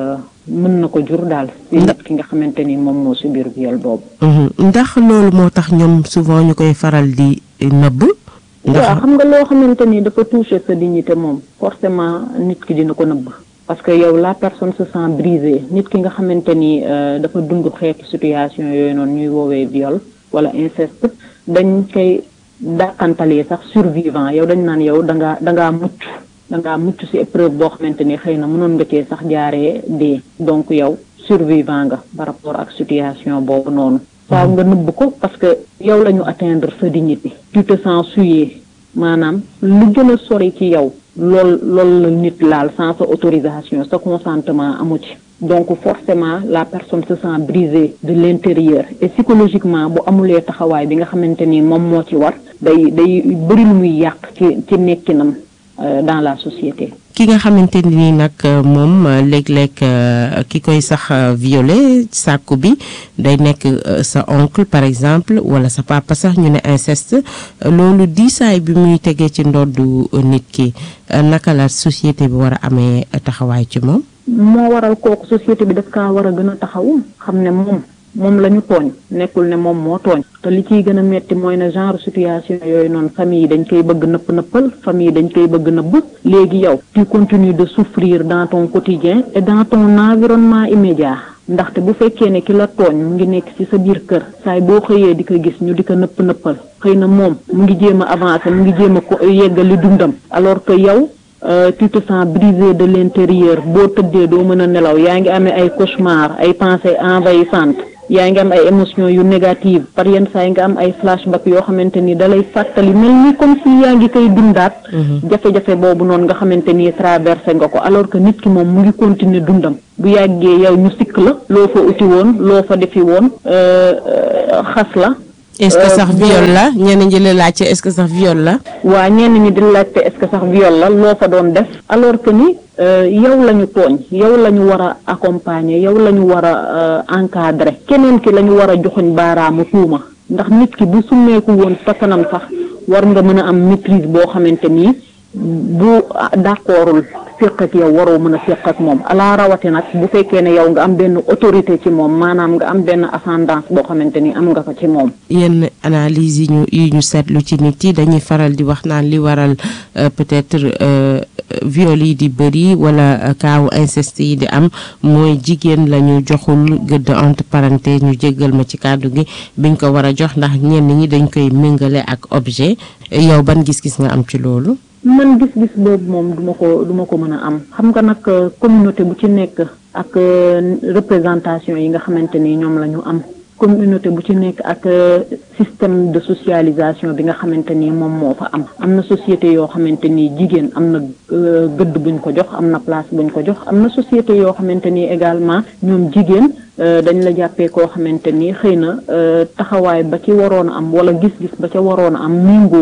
Speaker 19: mën na ko jur daal ci nit ki nga xamante ni moom moo subir viol boobu
Speaker 18: ndax loolu moo tax ñoom souvent ñu koy faral di nëbb
Speaker 19: waaw xam nga loo xamante ni dafa toucher sa dignité moom forcément nit ki dina ko nëbb parce que yow la personne se sent brisée nit ki nga xamante ni dafa dund xeetu situation yooyu noonu ñuy woowee viol wala inceste dañ koy dàqantalee sax survivant yow dañ naan yow da ngaa da ngaa mucc da ngaa mucc ci épreuve boo xamante ni xëy na mënoon nga cee sax jaaree dee donc yow survivant nga par rapport ak situation boobu noonu waaw nga nëbb ko parce que yow la ñu atteindre sa dignité tu te sens souillé maanaam lu gën a sori ci yow lool loolu la nit laal sans sa autorisation sa consentement amu ci donc forcément la personne se sent brisée de l'intérieur et psychologiquement bu amulee taxawaay bi nga xamante ni moom moo ci war day day bëri lu muy yàq ci ci nekkinam dans la société
Speaker 18: ki nga xamante ni nag moom léeg-léeg ki koy sax violé sàkku bi day nekk sa oncle par exemple wala sa papa sax ñu ne inceste loolu diisaay bi muy tegee ci ndoddu nit ki naka la société bi war a amee taxawaay ci moom
Speaker 19: moo waral kooku société bi daf kaa war a gën a taxaw xam ne moom moom la ñu tooñ nekkul ne moom moo tooñ te li ciy gën a metti mooy ne genre situation yooyu noonu famille yi dañ koy bëgg nëpp nëppal famille yi dañ koy bëgg nëbb léegi yow tu continues de souffrir dans ton quotidien et dans ton environnement immédiat ndaxte bu fekkee ne ki la tooñ mu ngi nekk ci sa biir kër saay boo xëyee di ko gis ñu di ko nëpp nëppal xëy na moom mu ngi jéem a avancer mu ngi jéem a ko yeggali dundam alors que yow tu te sens brisé de l'intérieur boo tëddee doo mën a nelaw yaa ngi amee ay cauchemar ay pensées envahissantes yaa ngi am ay émotions yu négatives par yenn saa yi nga am ay flashback yoo xamante ni dalay fàttali mel ni comme si yaa ngi koy dundaat jafe-jafe boobu noonu nga xamante ni traversé nga ko alors que nit ki moom mu ngi continuer dundam bu yàggee yow ñu sikk la loo fa uti woon loo fa defi woon xas la
Speaker 18: est-ce que sax viol la ñenn ñi la laajte est-ce que sax viol la.
Speaker 19: waa ñenn ñi di laajte est-ce que sax viol la loo fa doon def alors que ni yow la ñu tooñ yow la ñu war a accompagner yow la ñu war a encadrer keneen ki la ñu war a joxoñ baaraamu tuuma ndax nit ki bu summeeku woon sa kanam sax war nga mën a am maîtrise boo xamante ni bu d'accordul séq ak yow waroo mën a séq ak moom alaa rawati nag bu fekkee ne yow nga am benn autorité ci moom maanaam nga am benn ascendance boo xamante ni am nga ko ci moom
Speaker 18: yenn analyse yi ñu yi ñu seetlu ci nit yi dañuy faral di wax naan li waral peut-être viol yi di bëri wala kaawu inceste yi di am mooy jigéen la ñu joxul gëdd entre parenthèses ñu jéggal ma ci kàddu gi biñ ko war a jox ndax ñenn ñi dañ koy méngale ak objet yow ban gis-gis nga am ci loolu
Speaker 19: man gis-gis boobu moom duma ko duma ko mën a am xam nga nag communauté bu ci nekk ak représentation yi nga xamante ni ñoom la ñu am communauté bu ci nekk ak système de socialisation bi nga xamante ni moom moo fa am am na société yoo xamante ni jigéen am na gëdd buñ ko jox am na place buñ ko jox am na société yoo xamante ni également ñoom jigéen dañ la jàppee koo xamante ni xëy na taxawaay ba ci waroon a am wala gis-gis ba ca waroon a am méngoowul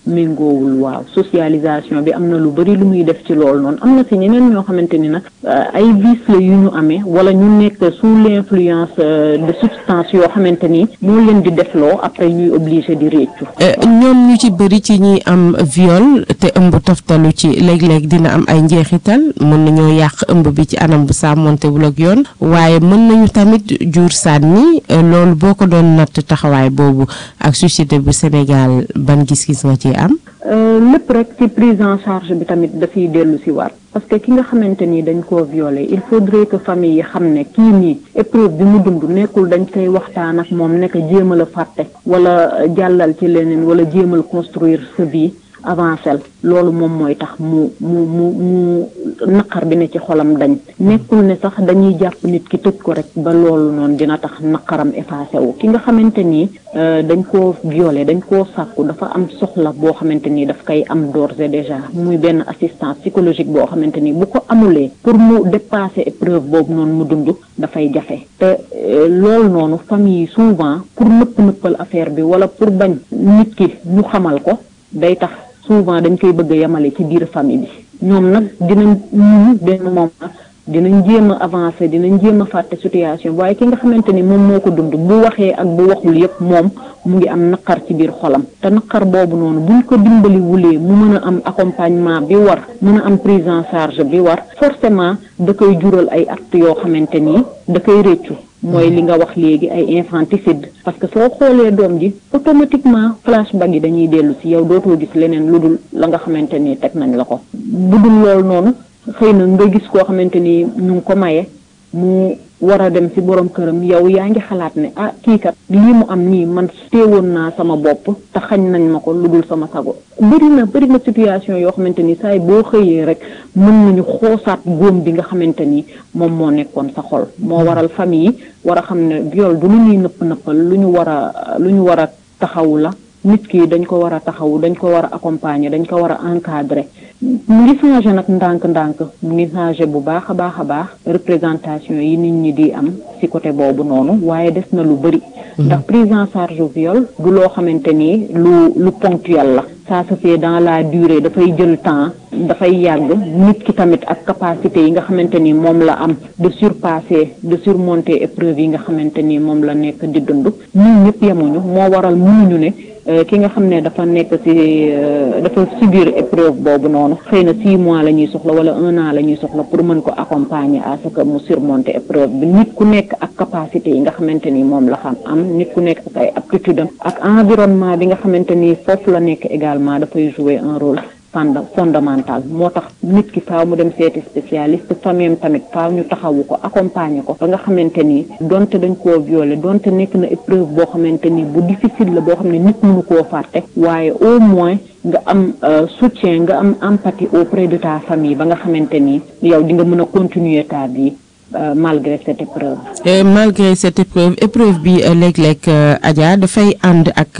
Speaker 19: méngoowul waaw socialisation bi am na lu bari lu muy def ci loolu noonu am na si ñeneen ñoo xamante ni nag ay vices la yu ñu amee wala ñu nekk sous l'influence de substance yoo xamante ni moo leen di defloo après ñuy obligé di réccu
Speaker 18: ñoom ñu ci bëri ci ñi am viol te ëmb toftalu ci léeg-léeg dina am ay njeexital mën nañoo yàq ëmb bi ci anam bu sàmmontewul ak yoon waaye mën nañu tamit jur sànni loolu boo ko doon natt taxawaay boobu ak société bu Sénégal ban gis-gis nga ci am
Speaker 19: lépp rek ci prise en charge bi tamit dafiy dellu si waat parce que ki nga xamante ni dañ koo violé il faudrait que famille yi xam ne kii nii épreuve bi mu dund nekkul dañ koy waxtaan ak moom nekk jéemal a fàtte wala jàllal ci leneen wala jéemal construire sa vie avancel loolu moom mooy tax mu mu mu mu naqar bi ne ci xolam dañ nekkul ne sax dañuy jàpp nit ki tëj ko rek ba loolu noonu dina tax naqaram effacé wu ki nga xamante ni dañ koo violé dañ koo sàkku dafa am soxla boo xamante ni daf koy am d'ores et déjà muy benn assistance psychologique boo xamante ni bu ko amulee pour mu dépasser épreuve boobu noonu mu dund dafay jafe te loolu noonu famille yi souvent pour nëpp nëppal affaire bi wala pour bañ nit ki ñu xamal ko day tax souvent dañ koy bëgg a yemale ci biir famille bi ñoom nag dinañ ñu benn moment dinañ jéem a avancer dinañ jéem a fàtte situation waaye ki nga xamante ni moom moo ko dund bu waxee ak bu waxul yépp moom mu ngi am naqar ci biir xolam te naqar boobu noonu buñ ko dimbali wulee mu mën a am accompagnement bi war mën a am prise en charge bi war forcément da koy jural ay actes yoo xamante ni da koy réccu mooy li nga wax léegi ay infanticide parce que soo xoolee doom ji automatiquement flashback yi dañuy dellu si yow dootoo gis leneen lu dul la nga xamante ni teg nañ la ko bu dul loolu noonu xëy na nga gis koo xamante ni ñu ngi ko maye mu war a dem ci borom këram yow yaa ngi xalaat ne ah kii kat lii mu am nii man teewoon naa sama bopp te xañ nañ ma ko lu dul sama sago bëri na bëri na situation yoo xamante ni saay boo xëyee rek mën nañu xoosaat góom bi nga xamante ni moom moo nekkoon sa xol moo waral famille yi war a xam ne viol du lu ñuy nëpp nëppal lu ñu war a lu ñu war a taxawu la nit ki dañ ko war a taxawu dañ ko war a accompagner dañ ko war a encadrer mu ngi changé nag ndànk-ndànk mu ngi changé bu baax a baax a baax représentation yi nit ñi di am ci côté boobu noonu waaye des na lu bëri ndax prise en charge viol du loo xamante ni lu lu ponctuel la ça se fait dans la durée dafay jël temps dafay yàgg nit ki tamit ak capacité yi nga xamante ni moom la am de surpasser de surmonter épreuve yi nga xamante ni moom la nekk di dund ñun ñëpp yemuñu moo waral mënuñu ne ki nga xam ne dafa nekk ci dafa subir épreuve boobu noonu xëy na six mois la ñuy soxla wala un an la ñuy soxla pour mën ko accompagner à ce que mu surmonter épreuve bi nit ku nekk ak capacité yi nga xamante ni moom la xam am nit ku nekk ak ay aptitude am ak environnement bi nga xamante ni foofu la nekk également dafay jouer un rôle fondamental moo tax nit ki faaw mu dem seeti spécialiste famille tamit faaw ñu taxawu ko accompagner ko ba nga xamante ni donte dañ koo violer donte nekk na épreuve boo xamante ni bu difficile la boo xam ne nit mënu koo fàtte waaye au moins nga am soutien nga am empathie auprès de ta famille ba nga xamante ni yow di nga mën a continuer ta vie malgré cette épreuve.
Speaker 18: malgré cette épreuve épreuve bi léeg-léeg Adja dafay ànd ak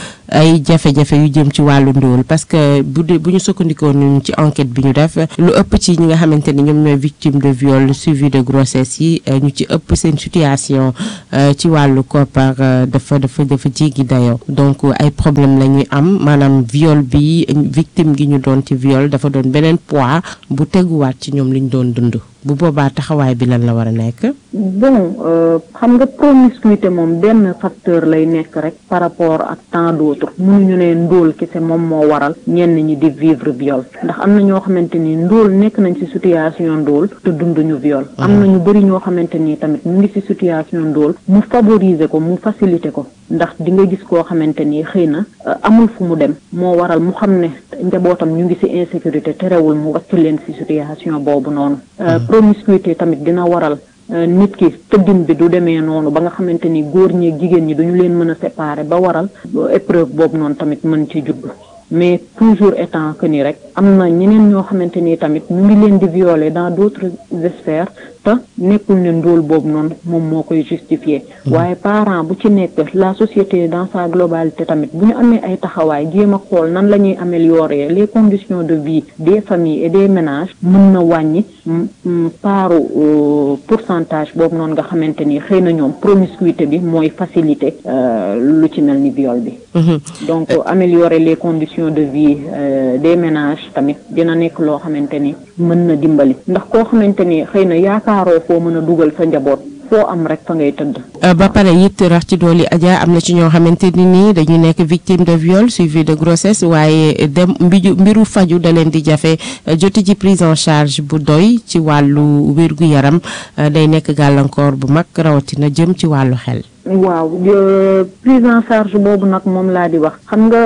Speaker 18: ay jafe-jafe yu jëm ci wàllu ndóol parce que bu dee bu ñu sukkandikoo ñun ci enquête bi ñu def lu ëpp ci ñi nga xamante ni ñoom ñooy victime de viol suivi de grossesse yi ñu ci ëpp seen situation ci wàllu koppar dafa dafa dafa jéggi dayoo donc ay problème la ñuy am maanaam viol bi victime gi ñu doon ci viol dafa doon beneen poids bu teguwaat ci ñoom li ñu doon dund bu boobaa taxawaay bi lan la war a nekk.
Speaker 19: bon xam nga promiscuité moom benn facteur lay nekk rek par rapport ak tant d'autres mënuñu ne ndóol kese moom moo waral ñenn ñi di vivre viol ndax am na ñoo xamante ni ndóol nekk nañ ci situation ndóol te dunduñu viol. am na ñu bari ñoo xamante ni tamit mu ngi ci situation ndóol mu favoriser ko mu faciliter ko ndax di nga gis koo xamante ni xëy na amul fu mu dem moo waral mu xam ne njabootam ñu ngi ci insécurité terewul mu wàcc leen ci situation boobu noonu. promiscuité tamit dina waral nit ki tëddin bi du demee noonu ba nga xamante ni góor ñi ak jigéen ñi duñu leen mën a séparer ba waral épreuve boobu noonu tamit mën ci judd mais toujours étant que ni rek am na ñeneen ñoo xamante ni tamit ñu ngi leen di violer dans d'autres sphères te nekkul ne ndóol boobu noonu moom moo koy justifier waaye parent bu ci nekk la société dans sa globalité tamit bu ñu amee ay taxawaay jéem a xool nan la ñuy améliorer les conditions de vie des familles et des ménages mën na wàññi paaru pourcentage boobu noonu nga xamante ni xëy na ñoom promiscuité bi mooy facilité lu ci mel ni viol bi donc améliorer les conditions de vie des ménages tamit dina nekk loo xamante ni mën na dimbali ndax koo xamante ni xëy na yaakaaroo foo mën a dugal sa njaboot foo am rek fa ngay tëdd.
Speaker 18: ba pare it rax ci dooli Adja am na ci ñoo xamante ni nii dañu nekk victime de viol suivi de grossesse waaye dem mbiju mbiru faju da leen di jafe joti ci prise en charge bu doy ci wàllu wérgu yaram day nekk gàllankoor bu mag rawatina jëm ci wàllu xel.
Speaker 19: waaw prise en charge boobu nag moom laa di wax xam nga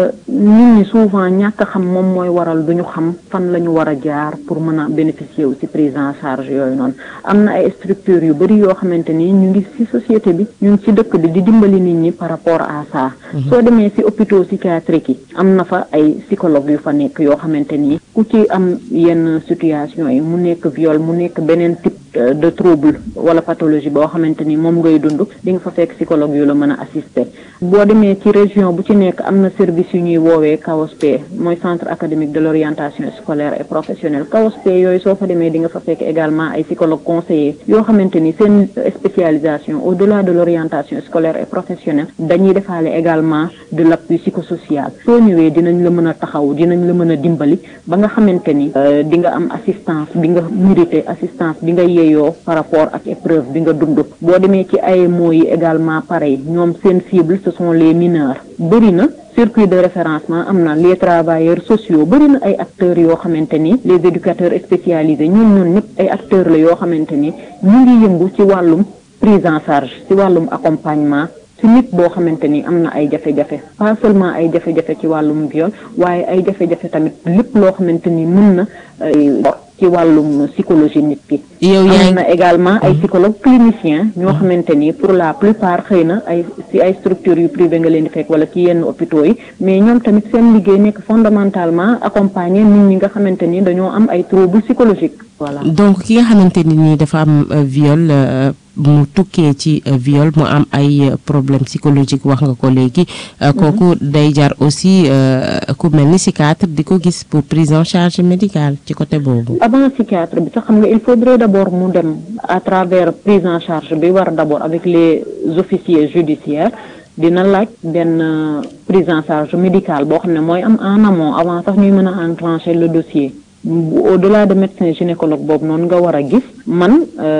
Speaker 19: nit ñi souvent ñàkk xam moom mooy waral duñu xam fan la ñu war a jaar pour mën a bénéficier wu ci prise en charge yooyu noonu am na ay structures yu bari yoo xamante ni ñu ngi ci société bi ñu ngi ci dëkk bi di dimbali nit ñi par rapport à ça soo demee ci hôpitaux psychiatriques yi am na fa ay psychologue yu fa nekk yoo xamante ni ku ci am yenn situation yi mu nekk viol mu nekk beneen type de trouble wala pathologie boo xamante ni moom ngay dund di nga fa fekk psychologue yu la mën a assister boo demee ci région bu ci nekk am na service yu ñuy woowee CAOSP mooy centre académique de l'orientation scolaire et professionnelle CAOSP yooyu soo fa demee di nga fa fekk également ay psychologue conseiller yoo xamante ni seen spécialisation au-delà de l'orientation scolaire et professionnelle dañuy defaale également de l'appui psychosocial soo ñëwee dinañ la mën a taxaw dinañ la mën a dimbali ba nga xamante ni di nga am assistance bi nga mérité assistance bi nga yeeyoo par rapport ak épreuve bi nga dund boo demee ci AMO yi également pareil ñoom seen cible ce sont les mineurs bëri na circuit de référencement am na les travailleurs sociaux bëri na ay acteurs yoo xamante ni les éducateurs spécialisés ñun ñun ñëpp ay acteurs la yoo xamante ni ñu ngi yëngu ci wàllum prise en charge ci wàllum accompagnement ci nit boo xamante ni am na ay jafe-jafe pas seulement ay jafe-jafe ci wàllum viol waaye ay jafe-jafe tamit lépp loo xamante ni mën na ci wàllum psychologie nit ki
Speaker 18: yow yaa
Speaker 19: am na également ay psychologue clinicien ñoo xamante ni pour la plupart xëy na ay ci ay structures yu privé nga leen di fekk wala ci yenn hôpitaux yi mais ñoom tamit seen liggéey nekk fondamentalement accompagner nit ñi nga xamante ni dañoo am ay troubles psychologiques voilà
Speaker 18: donc ki nga xamante ni nii dafa am viol mu tukkee ci viol mu am ay problème psychologique wax nga ko léegi kooku day jar aussi ku mel ni psychiatre di ko gis pour prise en charge médicale ci côté boobu
Speaker 19: avant psychiatre bi sax xam nga il faudrait d'abord mu dem à travers prise en charge bi war d'abord avec les officiers judiciaires dina laaj benn prise en charge médicale boo xam ne mooy am en amont avant sax ñuy mën a enclencher le dossier au-delà de médecin gynécologue boobu noonu nga war a gis man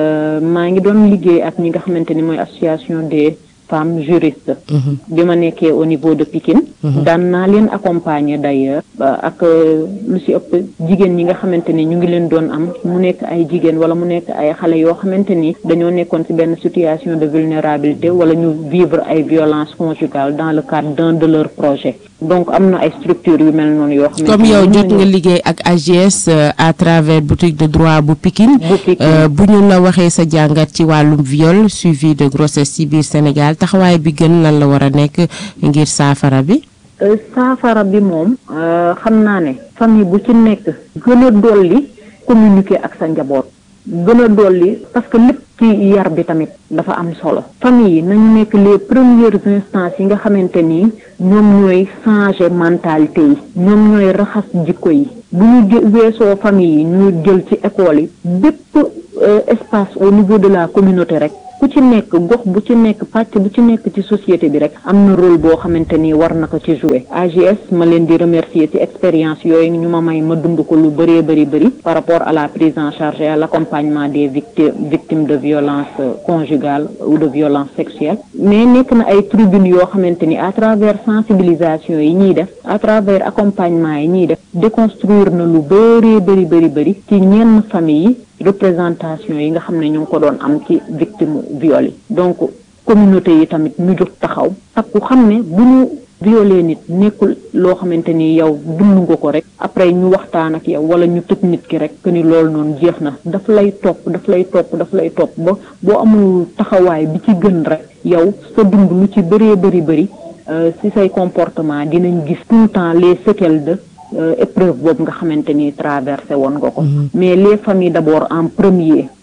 Speaker 19: maa ngi doon liggéey ak ñi nga xamante ni mooy association des femmes juristes bi ma nekkee au niveau de Pikine daan naa leen accompagner d'ailleurs ak lu ci ëpp jigéen ñi nga xamante ni ñu ngi leen doon am mu nekk ay jigéen wala mu nekk ay xale yoo xamante ni dañoo nekkoon ci benn situation de vulnérabilité wala ñu vivre ay violences conjugales dans le cadre d'un de leurs projets donc am na ay structures yu mel noonu yoo xamante
Speaker 18: comme yow jot nga liggéey ak AGS à travers boutique de droit bu Pikine bu ñu la waxee sa jàngat ci wàllum viol suivi de grossesse ci biir Sénégal taxawaay bi gën lan la war a nekk ngir saafara bi
Speaker 19: saafara bi moom xam naa ne famille bu ci nekk gën a dolli communiquer ak sa njaboot gën a dolli parce que lépp ci yar bi tamit dafa am solo famille yi nañu nekk les premières instances yi nga xamante ni ñoom ñooy changer mentalité yi ñoom ñooy raxas jikko yi bu ñu weesoo famille yi ñu jël ci école yi bépp espace au niveau de la communauté rek ku ci nekk gox bu ci nekk pàcc bu ci nekk ci société bi rek am na rôle boo xamante ni war na ko ci jouer AGS ma leen di remercier ci expérience yooyu ñu ma may ma dund ko lu bëree bëri bëri par rapport à la prise en charge et à l'accompagnement des victimes victimes de violence conjugale ou de violence sexuelle mais nekk na ay tribunes yoo xamante ni à travers sensibilisation yi ñuy def à travers accompagnement yi ñuy def déconstruire na lu bëree bëri bëri bëri ci ñenn famille yi représentation yi nga xam ne ñu ngi ko doon am ci victime viol yi donc communauté yi tamit ñu jóg taxaw takku xam ne bu ñu violé nit nekkul loo xamante ni yow dund nga ko rek après ñu waxtaan ak yow wala ñu tëj nit ki rek que ni loolu noonu jeex na daf lay topp daf lay topp daf lay topp ba boo amul taxawaay bi ci gën rek yow sa dund lu ci bëree bëri bëri ci say comportement dinañ gis tout le temps les séquelles de épreuve boobu nga xamante ni traversé woon nga ko mais les familles d'abord en premier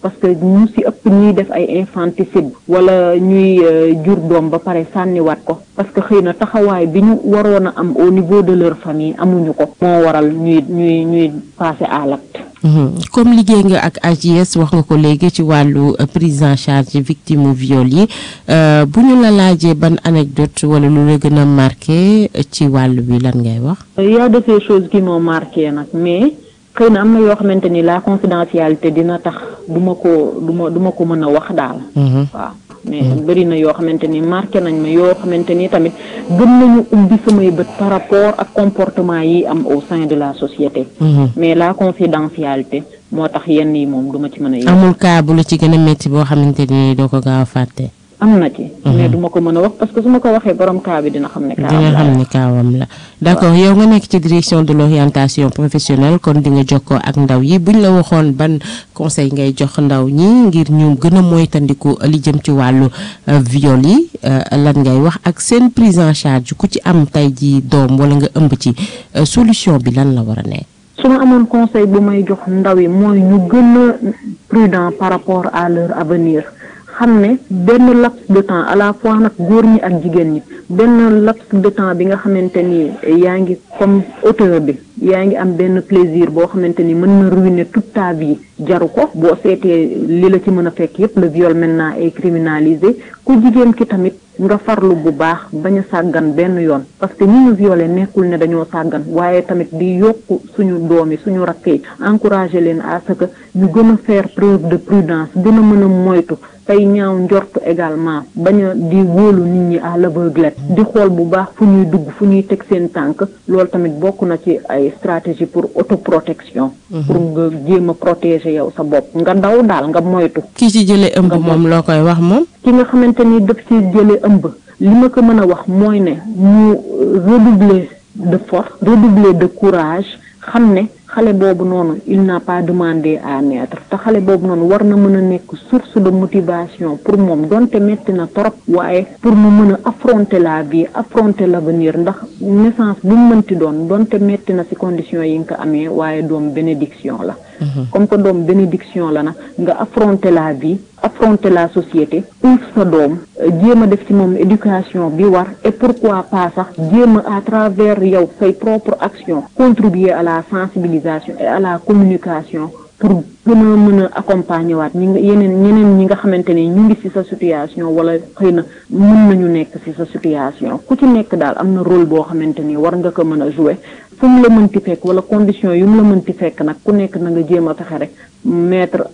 Speaker 19: parce que ñu si ëpp ñuy def ay infanticide wala ñuy jur doom ba pare sànniwaat ko parce que xëy na taxawaay bi ñu waroon a am au niveau de leur famille amuñu ko moo waral ñuy ñuy ñuy passer à l'acte
Speaker 18: comme liggéey nga ak AJS wax nga ko léegi ci wàllu prise en charge victime viol yi bu ñu la laajee ban anecdote wala lu la gën a marqué ci wàllu bi lan ngay wax.
Speaker 19: y a de ces choses qui m'ont marqué nag mais xëy na am na yoo xamante ni la confidentialité dina tax du ma ko du ma du ma ko mën a wax daal. waaw mais bëri na yoo xamante ni marqué nañ ma yoo xamante ni tamit gën nañu ubbi samay bët par rapport ak comportement yi am au sein de la société. mais la confidentialité moo tax yenn yi moom du ma ci mën a.
Speaker 18: amul cas bu la ci gën a métti boo xamante ni doo ko gaaw a fàtte.
Speaker 19: am na ci. mais du ma ko mën a wax parce que su ma ko waxee borom cas bi dina xam ne. kaawam
Speaker 18: dina
Speaker 19: la
Speaker 18: xam ne kaawam la d'accord yow nga nekk ci direction de l'orientation professionnelle kon di nga jokkoo ak ndaw yi buñ la waxoon ban conseil ngay jox ndaw ñi ngir ñu gën a moytandiku li jëm ci wàllu viol yi lan ngay wax ak seen prise en charge ku ci am tey ji doom wala nga ëmb ci solution bi lan la war a nekk.
Speaker 19: su ma amoon conseil bu may jox ndaw yi mooy ñu gën a prudent par rapport à leur avenir. xam ne benn laps de temps à la fois nag góor ñi ak jigéen ñi benn laps de temps bi nga xamante ni yaa ngi comme auteur bi yaa ngi am benn plaisir boo xamante ni mën na ruiner toute ta vie jaru ko boo seetee li la ci mën a fekk yépp le viol maintenant est criminalisé ku jigéen ki tamit nga farlu bu baax bañ a sàggan benn yoon parce que ñi ñu violé nekkul ne dañoo sàggan waaye tamit di yokk suñu doom yi suñu rakk yi encourager leen à ce que ñu gën a faire preuve de prudence gën a mën a moytu tey ñaaw njort également bañ a di wóolu nit ñi à l'aveuglette di xool bu baax fu ñuy dugg fu ñuy teg seen tànk loolu tamit bokk na ci ay stratégie pour autoprotection pour nga jéem a protéger yow sa bopp nga daw daal nga moytu
Speaker 18: kii ci jëlee ëmb moom loo koy wax moom.
Speaker 19: ki nga xamante ni daf ci jëlee ëmb li ma ko mën a wax mooy ne ñu redoubler de force redoubler de courage xam ne xale boobu noonu il n'a pas demandé à naître te xale boobu noonu war na mën a nekk source de motivation pour moom donte metti na trop waaye pour mu mën a affronter la vie affronter l'avenir ndax naissance bu mu mënti doon donte metti na ci conditions yi nga ko amee waaye doom bénédiction la comme que doom bénédiction la nag nga affronter la vie affronter la société uuf sa doom jéem a def ci moom éducation bi war et pourquoi pas sax jéem a à travers yow say propre action contribuer à la sensibilisation et à la communication pour gën a mën a accompagner waat ñi nga yeneen ñeneen ñi nga xamante ni ñu ngi ci sa situation wala xëy na mën nañu nekk ci sa situation ku ci nekk daal am na rôle boo xamante ni war nga ko mën a jouer fu mu la mënti fekk wala condition yu mu la mënti fekk nag ku nekk na nga jéem a fexe rek mettre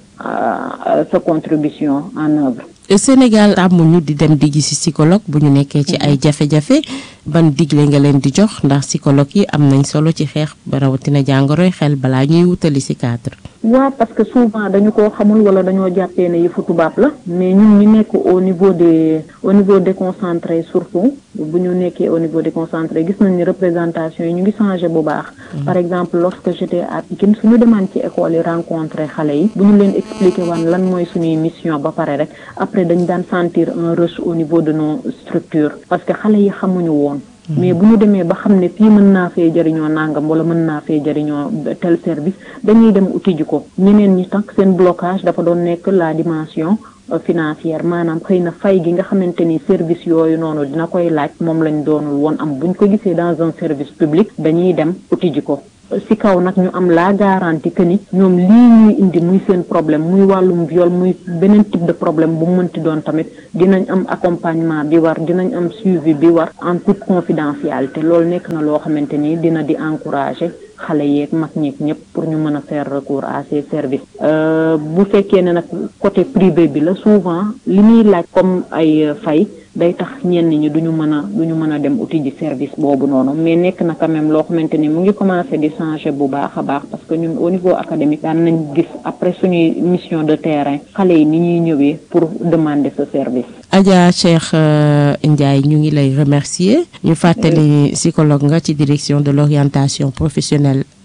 Speaker 19: sa contribution en œuvre.
Speaker 18: Sénégal tàmmuñu di dem di gisi psychologue bu ñu nekkee ci ay jafe-jafe ban digle nga leen di jox ndax psychologue yi am nañ solo ci xeex ba rawatina jàngoroy xel balaa ñuy wutali ci cadre.
Speaker 19: waaw parce que souvent dañu ko xamul wala dañoo jàppee ne yëfu tubaab la mais ñun ñu nekk au niveau des au niveau déconcentré surtout bu ñu nekkee au niveau déconcentré gis nañ ni représentation yi ñu ngi changé bu baax. par exemple lorsque j'étais à Pikine suñu demaan ci école yi rencontré xale yi bu ñu leen expliqué waan lan mooy suñuy mission ba pare rek après dañ daan sentir un rush au niveau de nos structures parce que xale yi xamuñu woon. mais bu ñu demee ba xam ne fii mën naa fee jëriñoo nangam wala mën naa fee jëriñoo tel service dañuy dem uti ji ko ñeneen ñi tax seen blocage dafa doon nekk la dimension financière maanaam xëy na fay gi nga xamante ni service yooyu noonu dina koy laaj moom lañ doonul woon am buñ ko gisee dans un service public dañuy dem uti ji ko ci kaw nag ñu am la garantie que ni ñoom lii ñuy indi muy seen problème muy wàllum viol muy beneen type de problème bu mënti doon tamit dinañ am accompagnement bi war dinañ am suivi bi war en toute confidentialité loolu nekk na loo xamante ni dina di encourager xale yeeg mag ñeeg ñëpp pour ñu mën a faire recours à ces services bu fekkee ne nag côté privé bi la souvent li ñuy laaj comme ay fay day tax ñenn ñi duñu mën a duñu mën a dem uti ji service boobu noonu mais nekk na quand même loo xamante ni mu ngi commencé di changer bu baax a baax parce que ñun au niveau académique daan nañ gis après suñuy mission de terrain xale yi ni ñuy ñëwee pour demander ce service.
Speaker 18: Adja Cheikh Ndiaye ñu ngi lay remercier ñu fàttali psychologue nga ci direction de l'orientation professionnelle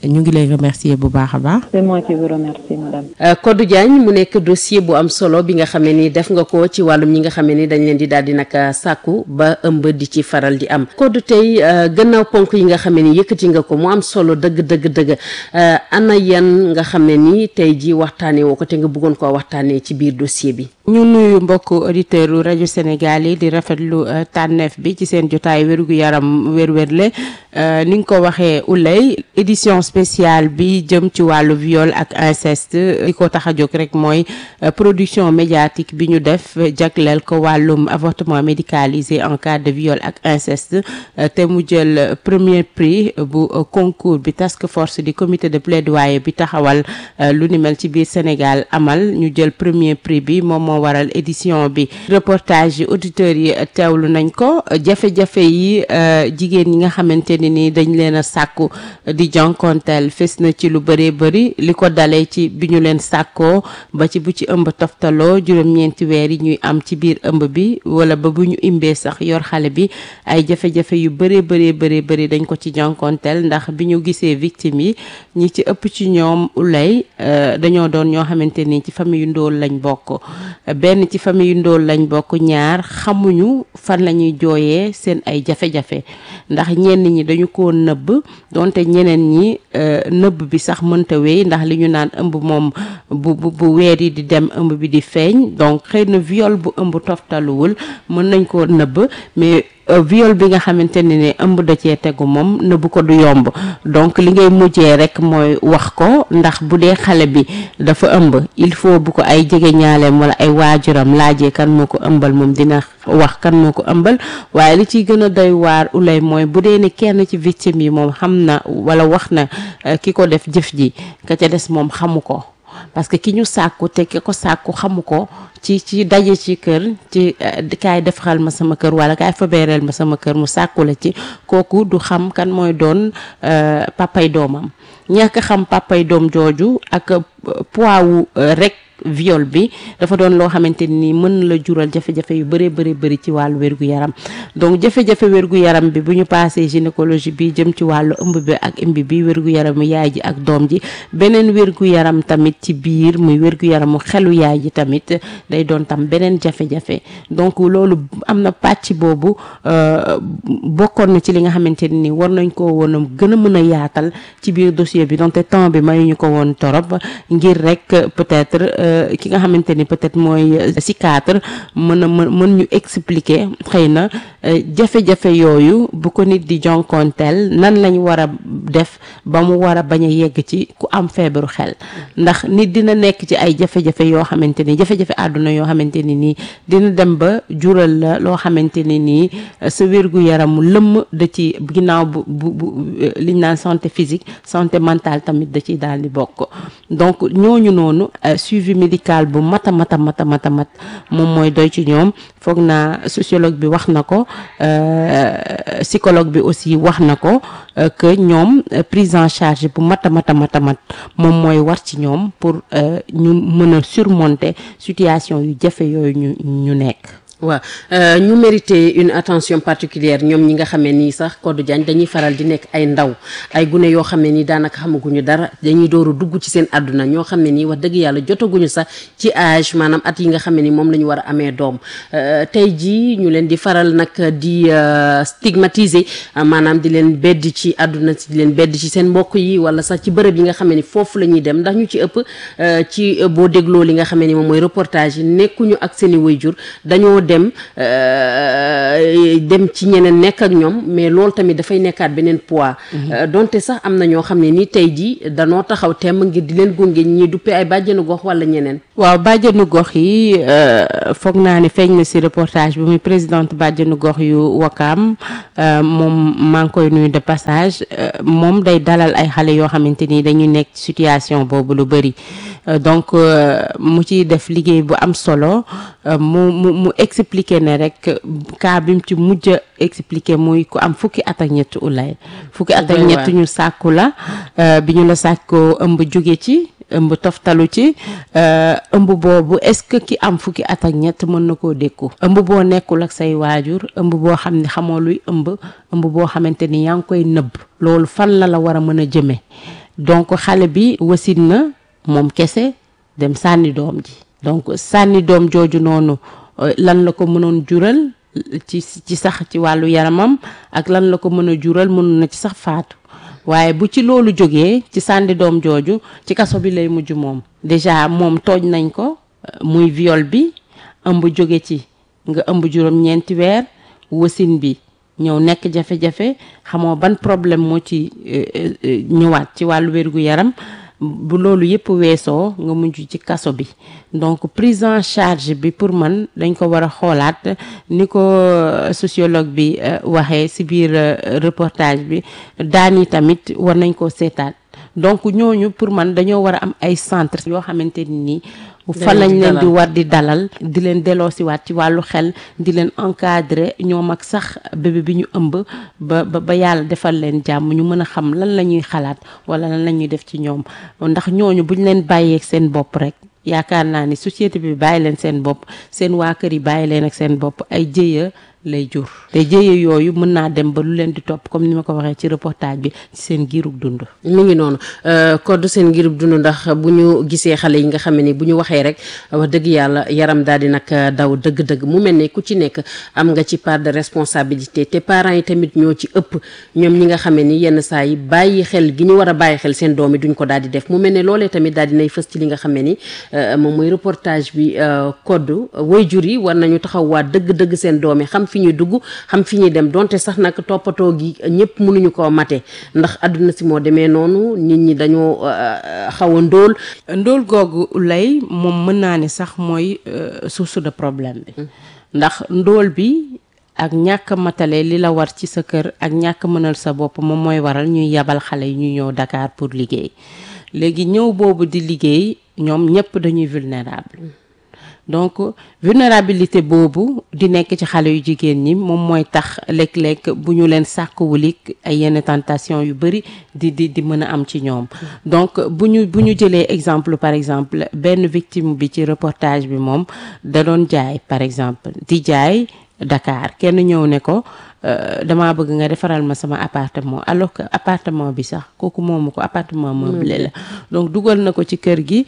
Speaker 18: ñu ngi lay remercier bu baax a baax.
Speaker 19: c'est moi qui vous remercie madame.
Speaker 1: Codou Diagne mu nekk dossier bu am solo bi nga xamee ni def nga ko ci wàllum ñi nga xamee ni dañ leen di daal di nag sàkku ba ëmb di ci faral di am Codou tey gannaaw ponk yi nga xamee ni yëkkati nga ko mu am solo dëgg dëgg dëgg ana yan nga xam ne ni tey ji waxtaanee woo ko te nga bëggoon koo waxtaanee ci biir dossier bi.
Speaker 18: ñu nuyu mbokk auditeurs u rajo Sénégal yi di rafetlu tànneef bi ci seen jotaay wérgu yaram wér-wérle ni nga ko waxee ulay édition spéciale bi jëm ci wàllu viol ak inceste li ko tax a jóg rek mooy production médiatique bi ñu def jagleel ko wàllum avortement médicalisé en cas de viol ak inceste te mu jël premier prix bu concours bi task force di comité de plaidoyer bi taxawal lu ni mel ci biir Sénégal amal ñu jël premier prix bi moom moo waral édition bi reportage yi auditeurs yi teewlu nañ ko jafe-jafe yi jigéen ñi nga xamante ni ni dañ leen a sàkku di jonkonteel fes na ci lu bëree bëri li ko dalee ci bi ñu leen sàkkoo ba ci bu ci ëmb toftaloo juróom-ñeenti weer yi ñuy am ci biir ëmb bi wala ba bu ñu imbee sax yor xale bi ay jafe-jafe yu bëree bëree bëree bëri dañ ko ci jonkonteel ndax bi ñu gisee victime yi ñi ci ëpp ci ñoom ulay dañoo doon ñoo xamante ni ci famille yu ndóol lañ bokk benn ci famille yu ndóol lañ bokk ñaar xamuñu fan la ñuy jooyee seen ay jafe-jafe ndax ñenn ñi dañu ko nëbb donte ñeneen ñi nëbb bi sax mënta wéy ndax li ñu naan ëmb moom bu bu bu weer yi di dem ëmb bi di feeñ donc xëy na viol bu ëmb toftaluwul mën nañ koo nëbb mais viol bi nga xamante ne ne ëmb da cee tegu moom nëbb ko du yomb donc li ngay mujjee rek mooy wax ko ndax bu dee xale bi dafa ëmb il faut bu ko ay jege ñaaleem wala ay waajuram laajee kan moo ko ëmbal moom dina wax kan moo ko ëmbal waaye li ciy gën a doy waar ulay mooy bu dee ne kenn ci victime yi moom xam na wala wax na ki ko def jëf ji ka ca des moom xamu ko parce que ki ñu sàkku te ki ko sàkku xamu ko ci ci daje ci kër ci kaay defaral ma sama kër wala kaay fabeereel ma sama kër mu sàkku la ci kooku du xam kan mooy doon papay doomam ñàkk xam papay doom jooju ak poids wu rek viol bi dafa doon loo xamante ni mën la jural jafe-jafe yu bëree bëri bëri ci wàllu wérgu yaram donc jafe-jafe wérgu yaram bi bu ñu passé gynécologie bi jëm ci wàllu ëmb bi ak ëmb bi wérgu yaramu yaay ji ak doom ji beneen wérgu yaram tamit ci biir muy wérgu yaramu xelu yaay ji tamit day doon tam beneen jafe-jafe donc loolu am na pàcc boobu bokkoon na ci li nga xamante ni war nañ ko woon a gën a mën a yaatal ci biir dossier bi donte temps bi mayuñu ko woon torop ngir rek peut-être ki nga xamante ni peut-être mooy psychiatre mën a mën mën ñu expliquer xëy na jafe-jafe yooyu bu ko nit di jonkonteel nan lañ war a def ba mu war a bañ a yegg ci ku am feebaru xel ndax nit dina nekk ci ay jafe-jafe yoo xamante ni jafe-jafe àdduna yoo xamante ni nii dina dem ba jural la loo xamante ni nii sa wérgu yaramu lëmm da ci ginnaaw bu bu bu liñ naan santé physique santé mentale tamit da ciy daal di bokk donc ñooñu noonu suivi médical bu mata mata mata mata mat moom mooy doy ci ñoom foog naa sociologue bi wax na ko psychologue bi aussi wax na ko que ñoom prise en charge bu mata mata mata mat moom mooy war ci ñoom pour ñu mën a surmonter situation yu jafe yooyu ñu ñu nekk
Speaker 1: waaw ñu mérité une attention particulière ñoom ñi nga xamee nii sax Codou Diagne dañuy faral di nekk ay ndaw ay gune yoo xam ne nii daanaka xamaguñu dara dañuy dooru dugg ci seen àdduna ñoo xam ne nii wax dëgg yàlla jotaguñu sax ci âge maanaam at yi nga xam ne ni moom la ñu war a amee doom tey jii ñu leen di faral nag di stigmatiser maanaam di leen bedd ci àdduna di leen bedd ci seen mbokk yi wala sax ci bërëb yi nga xam ne ni foofu la ñuy dem ndax ñu ci ëpp ci boo dégloo li nga xam ne ni moom mooy reportage yi nekkuñu ak seen i wayjur dañoo dem dem ci ñeneen nekk ak ñoom mais loolu tamit dafay nekkaat beneen poids donte sax am na ñoo xam ne ni tey jii danoo taxaw temm ngir di leen gunge ñi duppee ay bàjjenu gox wala ñeneen
Speaker 18: waaw bàjjenu gox yi foog naa ne feeñ na si reportage bi muy présidente bàjjenu gox yu Wakaam moom maa ngi koy nuyu de passage moom day dalal ay xale yoo xamante ni dañuy nekk ci situation boobu lu bëri donc mu ci def liggéey bu am solo mu mu mu expliquer ne rek cas bi mu ci mujj a expliquer muy ku am fukki at ak ñett ulay fukki at ak ñett ñu sàkku la bi ñu la sàkkoo ëmb jóge ci ëmb toftalu ci ëmb boobu est-ce que ki am fukki at ak ñett mën na koo dékku ëmb boo nekkul ak say waajur ëmb boo xam ne xamoo luy ëmb ëmb boo xamante ni yaa ngi koy nëbb loolu fan la la war a mën a jëme
Speaker 13: donc xale bi wasin na moom kese dem sànni doom ji donc sànni doom jooju noonu lan la ko mënoon jural ci ci sax ci wàllu yaramam ak lan la ko mën a jural mënoon na ci sax faatu waaye bu ci loolu jógee ci sànni doom jooju ci kaso bi lay mujj moom déjà moom tooñ nañ ko muy viol bi ëmb jóge ci nga ëmb juróom ñeenti weer wasin bi ñëw nekk jafe-jafe xamoo ban problème moo ci ñëwaat ci wàllu wérgu yaram bu loolu yëpp weesoo nga mujj ci kaso bi donc prise en charge bi pour man dañ ko war a xoolaat ni ko sociologue bi waxee ci biir reportage bi daan yi tamit war nañ ko seetaat donc ñooñu pour man dañoo war a am ay centre yoo xamante ni nii fa lañ leen di war di dalal di leen delloosiwaat ci wàllu xel di leen encadrer ñoom ak sax bébé bi ñu ëmb ba ba ba yàlla defal leen jàmm ñu mën a xam lan la ñuy xalaat wala lan la ñuy def ci ñoom ndax ñooñu buñ leen bàyyeeg seen bopp rek yaakaar naa ni société bi bàyyi leen seen bopp seen waa kër yi bàyyi leen ak seen bopp ay jëya lay jur te jëye yooyu mën naa dem ba lu leen di topp comme ni ma ko waxee ci reportage bi ci seen giirug dund
Speaker 1: mi ngi noonu code seen giirug dund ndax bu ñu gisee xale yi nga xam ne ni bu ñu waxee rek wax dëgg yàlla yaram daal di nag daw dëgg-dëgg mu mel ne ku ci nekk am nga ci part de responsabilité te parents yi tamit ñoo ci ëpp ñoom ñi nga xam ne ni yenn saa yi bàyyi xel gi ñu war a bàyyi xel seen doom yi duñ ko daal di def mu mel ne loolee tamit daal di nay fës ci li nga xam ne ni moom mooy reportage bi code waajur yi war nañu taxaw waa dëgg-dëgg seen doom yi xam fi ñuy dugg xam fi ñuy dem donte sax nag toppatoo gi ñëpp mënuñu koo mate ndax àdduna si moo demee noonu nit ñi dañoo xaw a ndóol
Speaker 13: ndóol googu lay moom mën naa ne sax mooy source de problème bi ndax ndóol bi ak ñàkk matale li la war ci sa kër ak ñàkk mënal sa bopp moom mooy waral ñuy yabal xale yi ñuy ñëw Dakar pour liggéey léegi ñëw boobu di liggéey ñoom ñëpp dañuy vulnérable donc vulnérabilité boobu di nekk ci xale yu jigéen ñi moom mooy tax léeg-léeg bu ñu leen sàkkuwulik ay yenn tentation yu bëri di di di mën a am ci ñoom donc bu ñu bu ñu jëlee exemple par exemple benn victime bi ci reportage bi moom da doon jaay par exemple di jaay Dakar kenn ñëw ne ko damaa bëgg nga defaral ma sama appartement alors que appartement bi sax kooku moomu ko appartement meublé la donc dugal na ko ci kër gi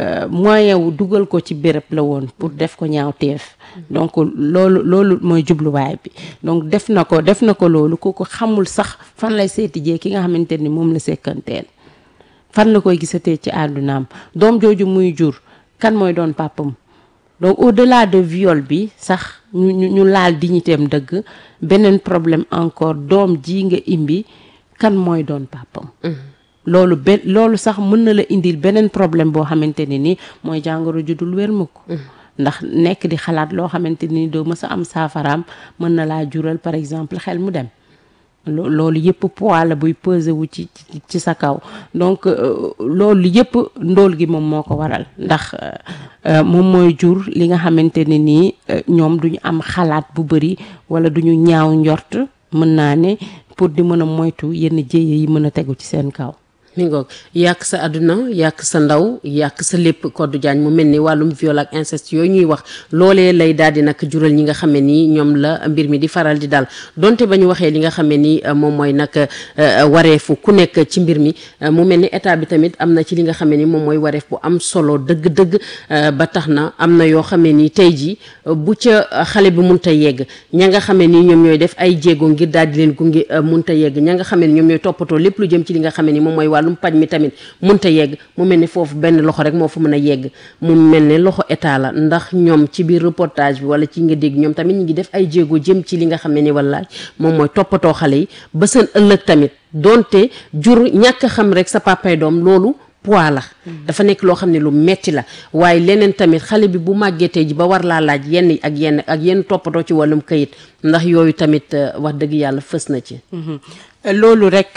Speaker 13: moyen wu dugal ko ci béréb la woon pour def ko ñaaw teef donc loolu loolu mooy jubluwaay bi donc def na ko def na ko loolu kooku xamul sax fan lay seeti jee ki nga xamante ni moom la sekkanteel fan la koy gisatee ci àddunaam doom jooju muy jur kan mooy doon pàppam donc au-delà de viol bi sax ñu ñu ñu laal dignitéem dëgg beneen problème encore doom ji nga imbi kan mooy doon pàppam loolu be loolu sax mën na la indil beneen problème boo xamante ne ni mooy jàngoro ju dul wér mukk ndax nekk di xalaat loo xamante ni doo mës a am saafaraam mën na laa jural par exemple xel mu dem loolu yëpp poids la buy peser wu ci ci sa kaw donc loolu yëpp ndóol gi moom moo ko waral ndax moom mooy jur li nga xamante ne nii ñoom duñu am xalaat bu bëri wala duñu ñaaw njort mën naa ne pour di mën a moytu yenn jéye yi mën a tegu ci seen kaw
Speaker 1: mi ngoog yàq sa àdduna yàq sa ndaw yàq sa lépp Codou Diagne mu mel ni wàllum viol ak inceste yooyu ñuy wax loolee lay daal di nag jural ñi nga xam ne nii ñoom la mbir mi di faral di dal donte ba ñu waxee li nga xam ne nii moom mooy nag wareefu ku nekk ci mbir mi mu mel ni état bi tamit am na ci li nga xam ne ni moom mooy wareef bu am solo dëgg-dëgg ba tax na am na yoo xam ne nii tey jii bu ca xale bi munta yegg ña nga xam ne nii ñoom ñooy def ay jéego ngir daal di leen gunge munta yegg ña nga xam ne ñoom ñooy toppatoo lépp lu jëm ci li nga xam ne ni moom mooy wàllum paj mi tamit munta yegg mu mel ni foofu benn loxo rek moo fa mën a yegg mu mel ne loxo état la ndax ñoom ci biir reportage bi wala ci nga dégg ñoom tamit ñu ngi def ay jéego jëm ci li nga xam ne ni wallaay moom mooy toppatoo xale yi ba seen ëllëg tamit donte jur ñàkk xam rek sa papay doom loolu poids la dafa nekk loo xam ne lu metti la waaye leneen tamit xale bi bu màggetee ji ba war laa laaj yenn ak yenn ak yenn toppatoo ci wàllum kayit ndax yooyu tamit wax dëgg yàlla fës na ci
Speaker 13: loolu rek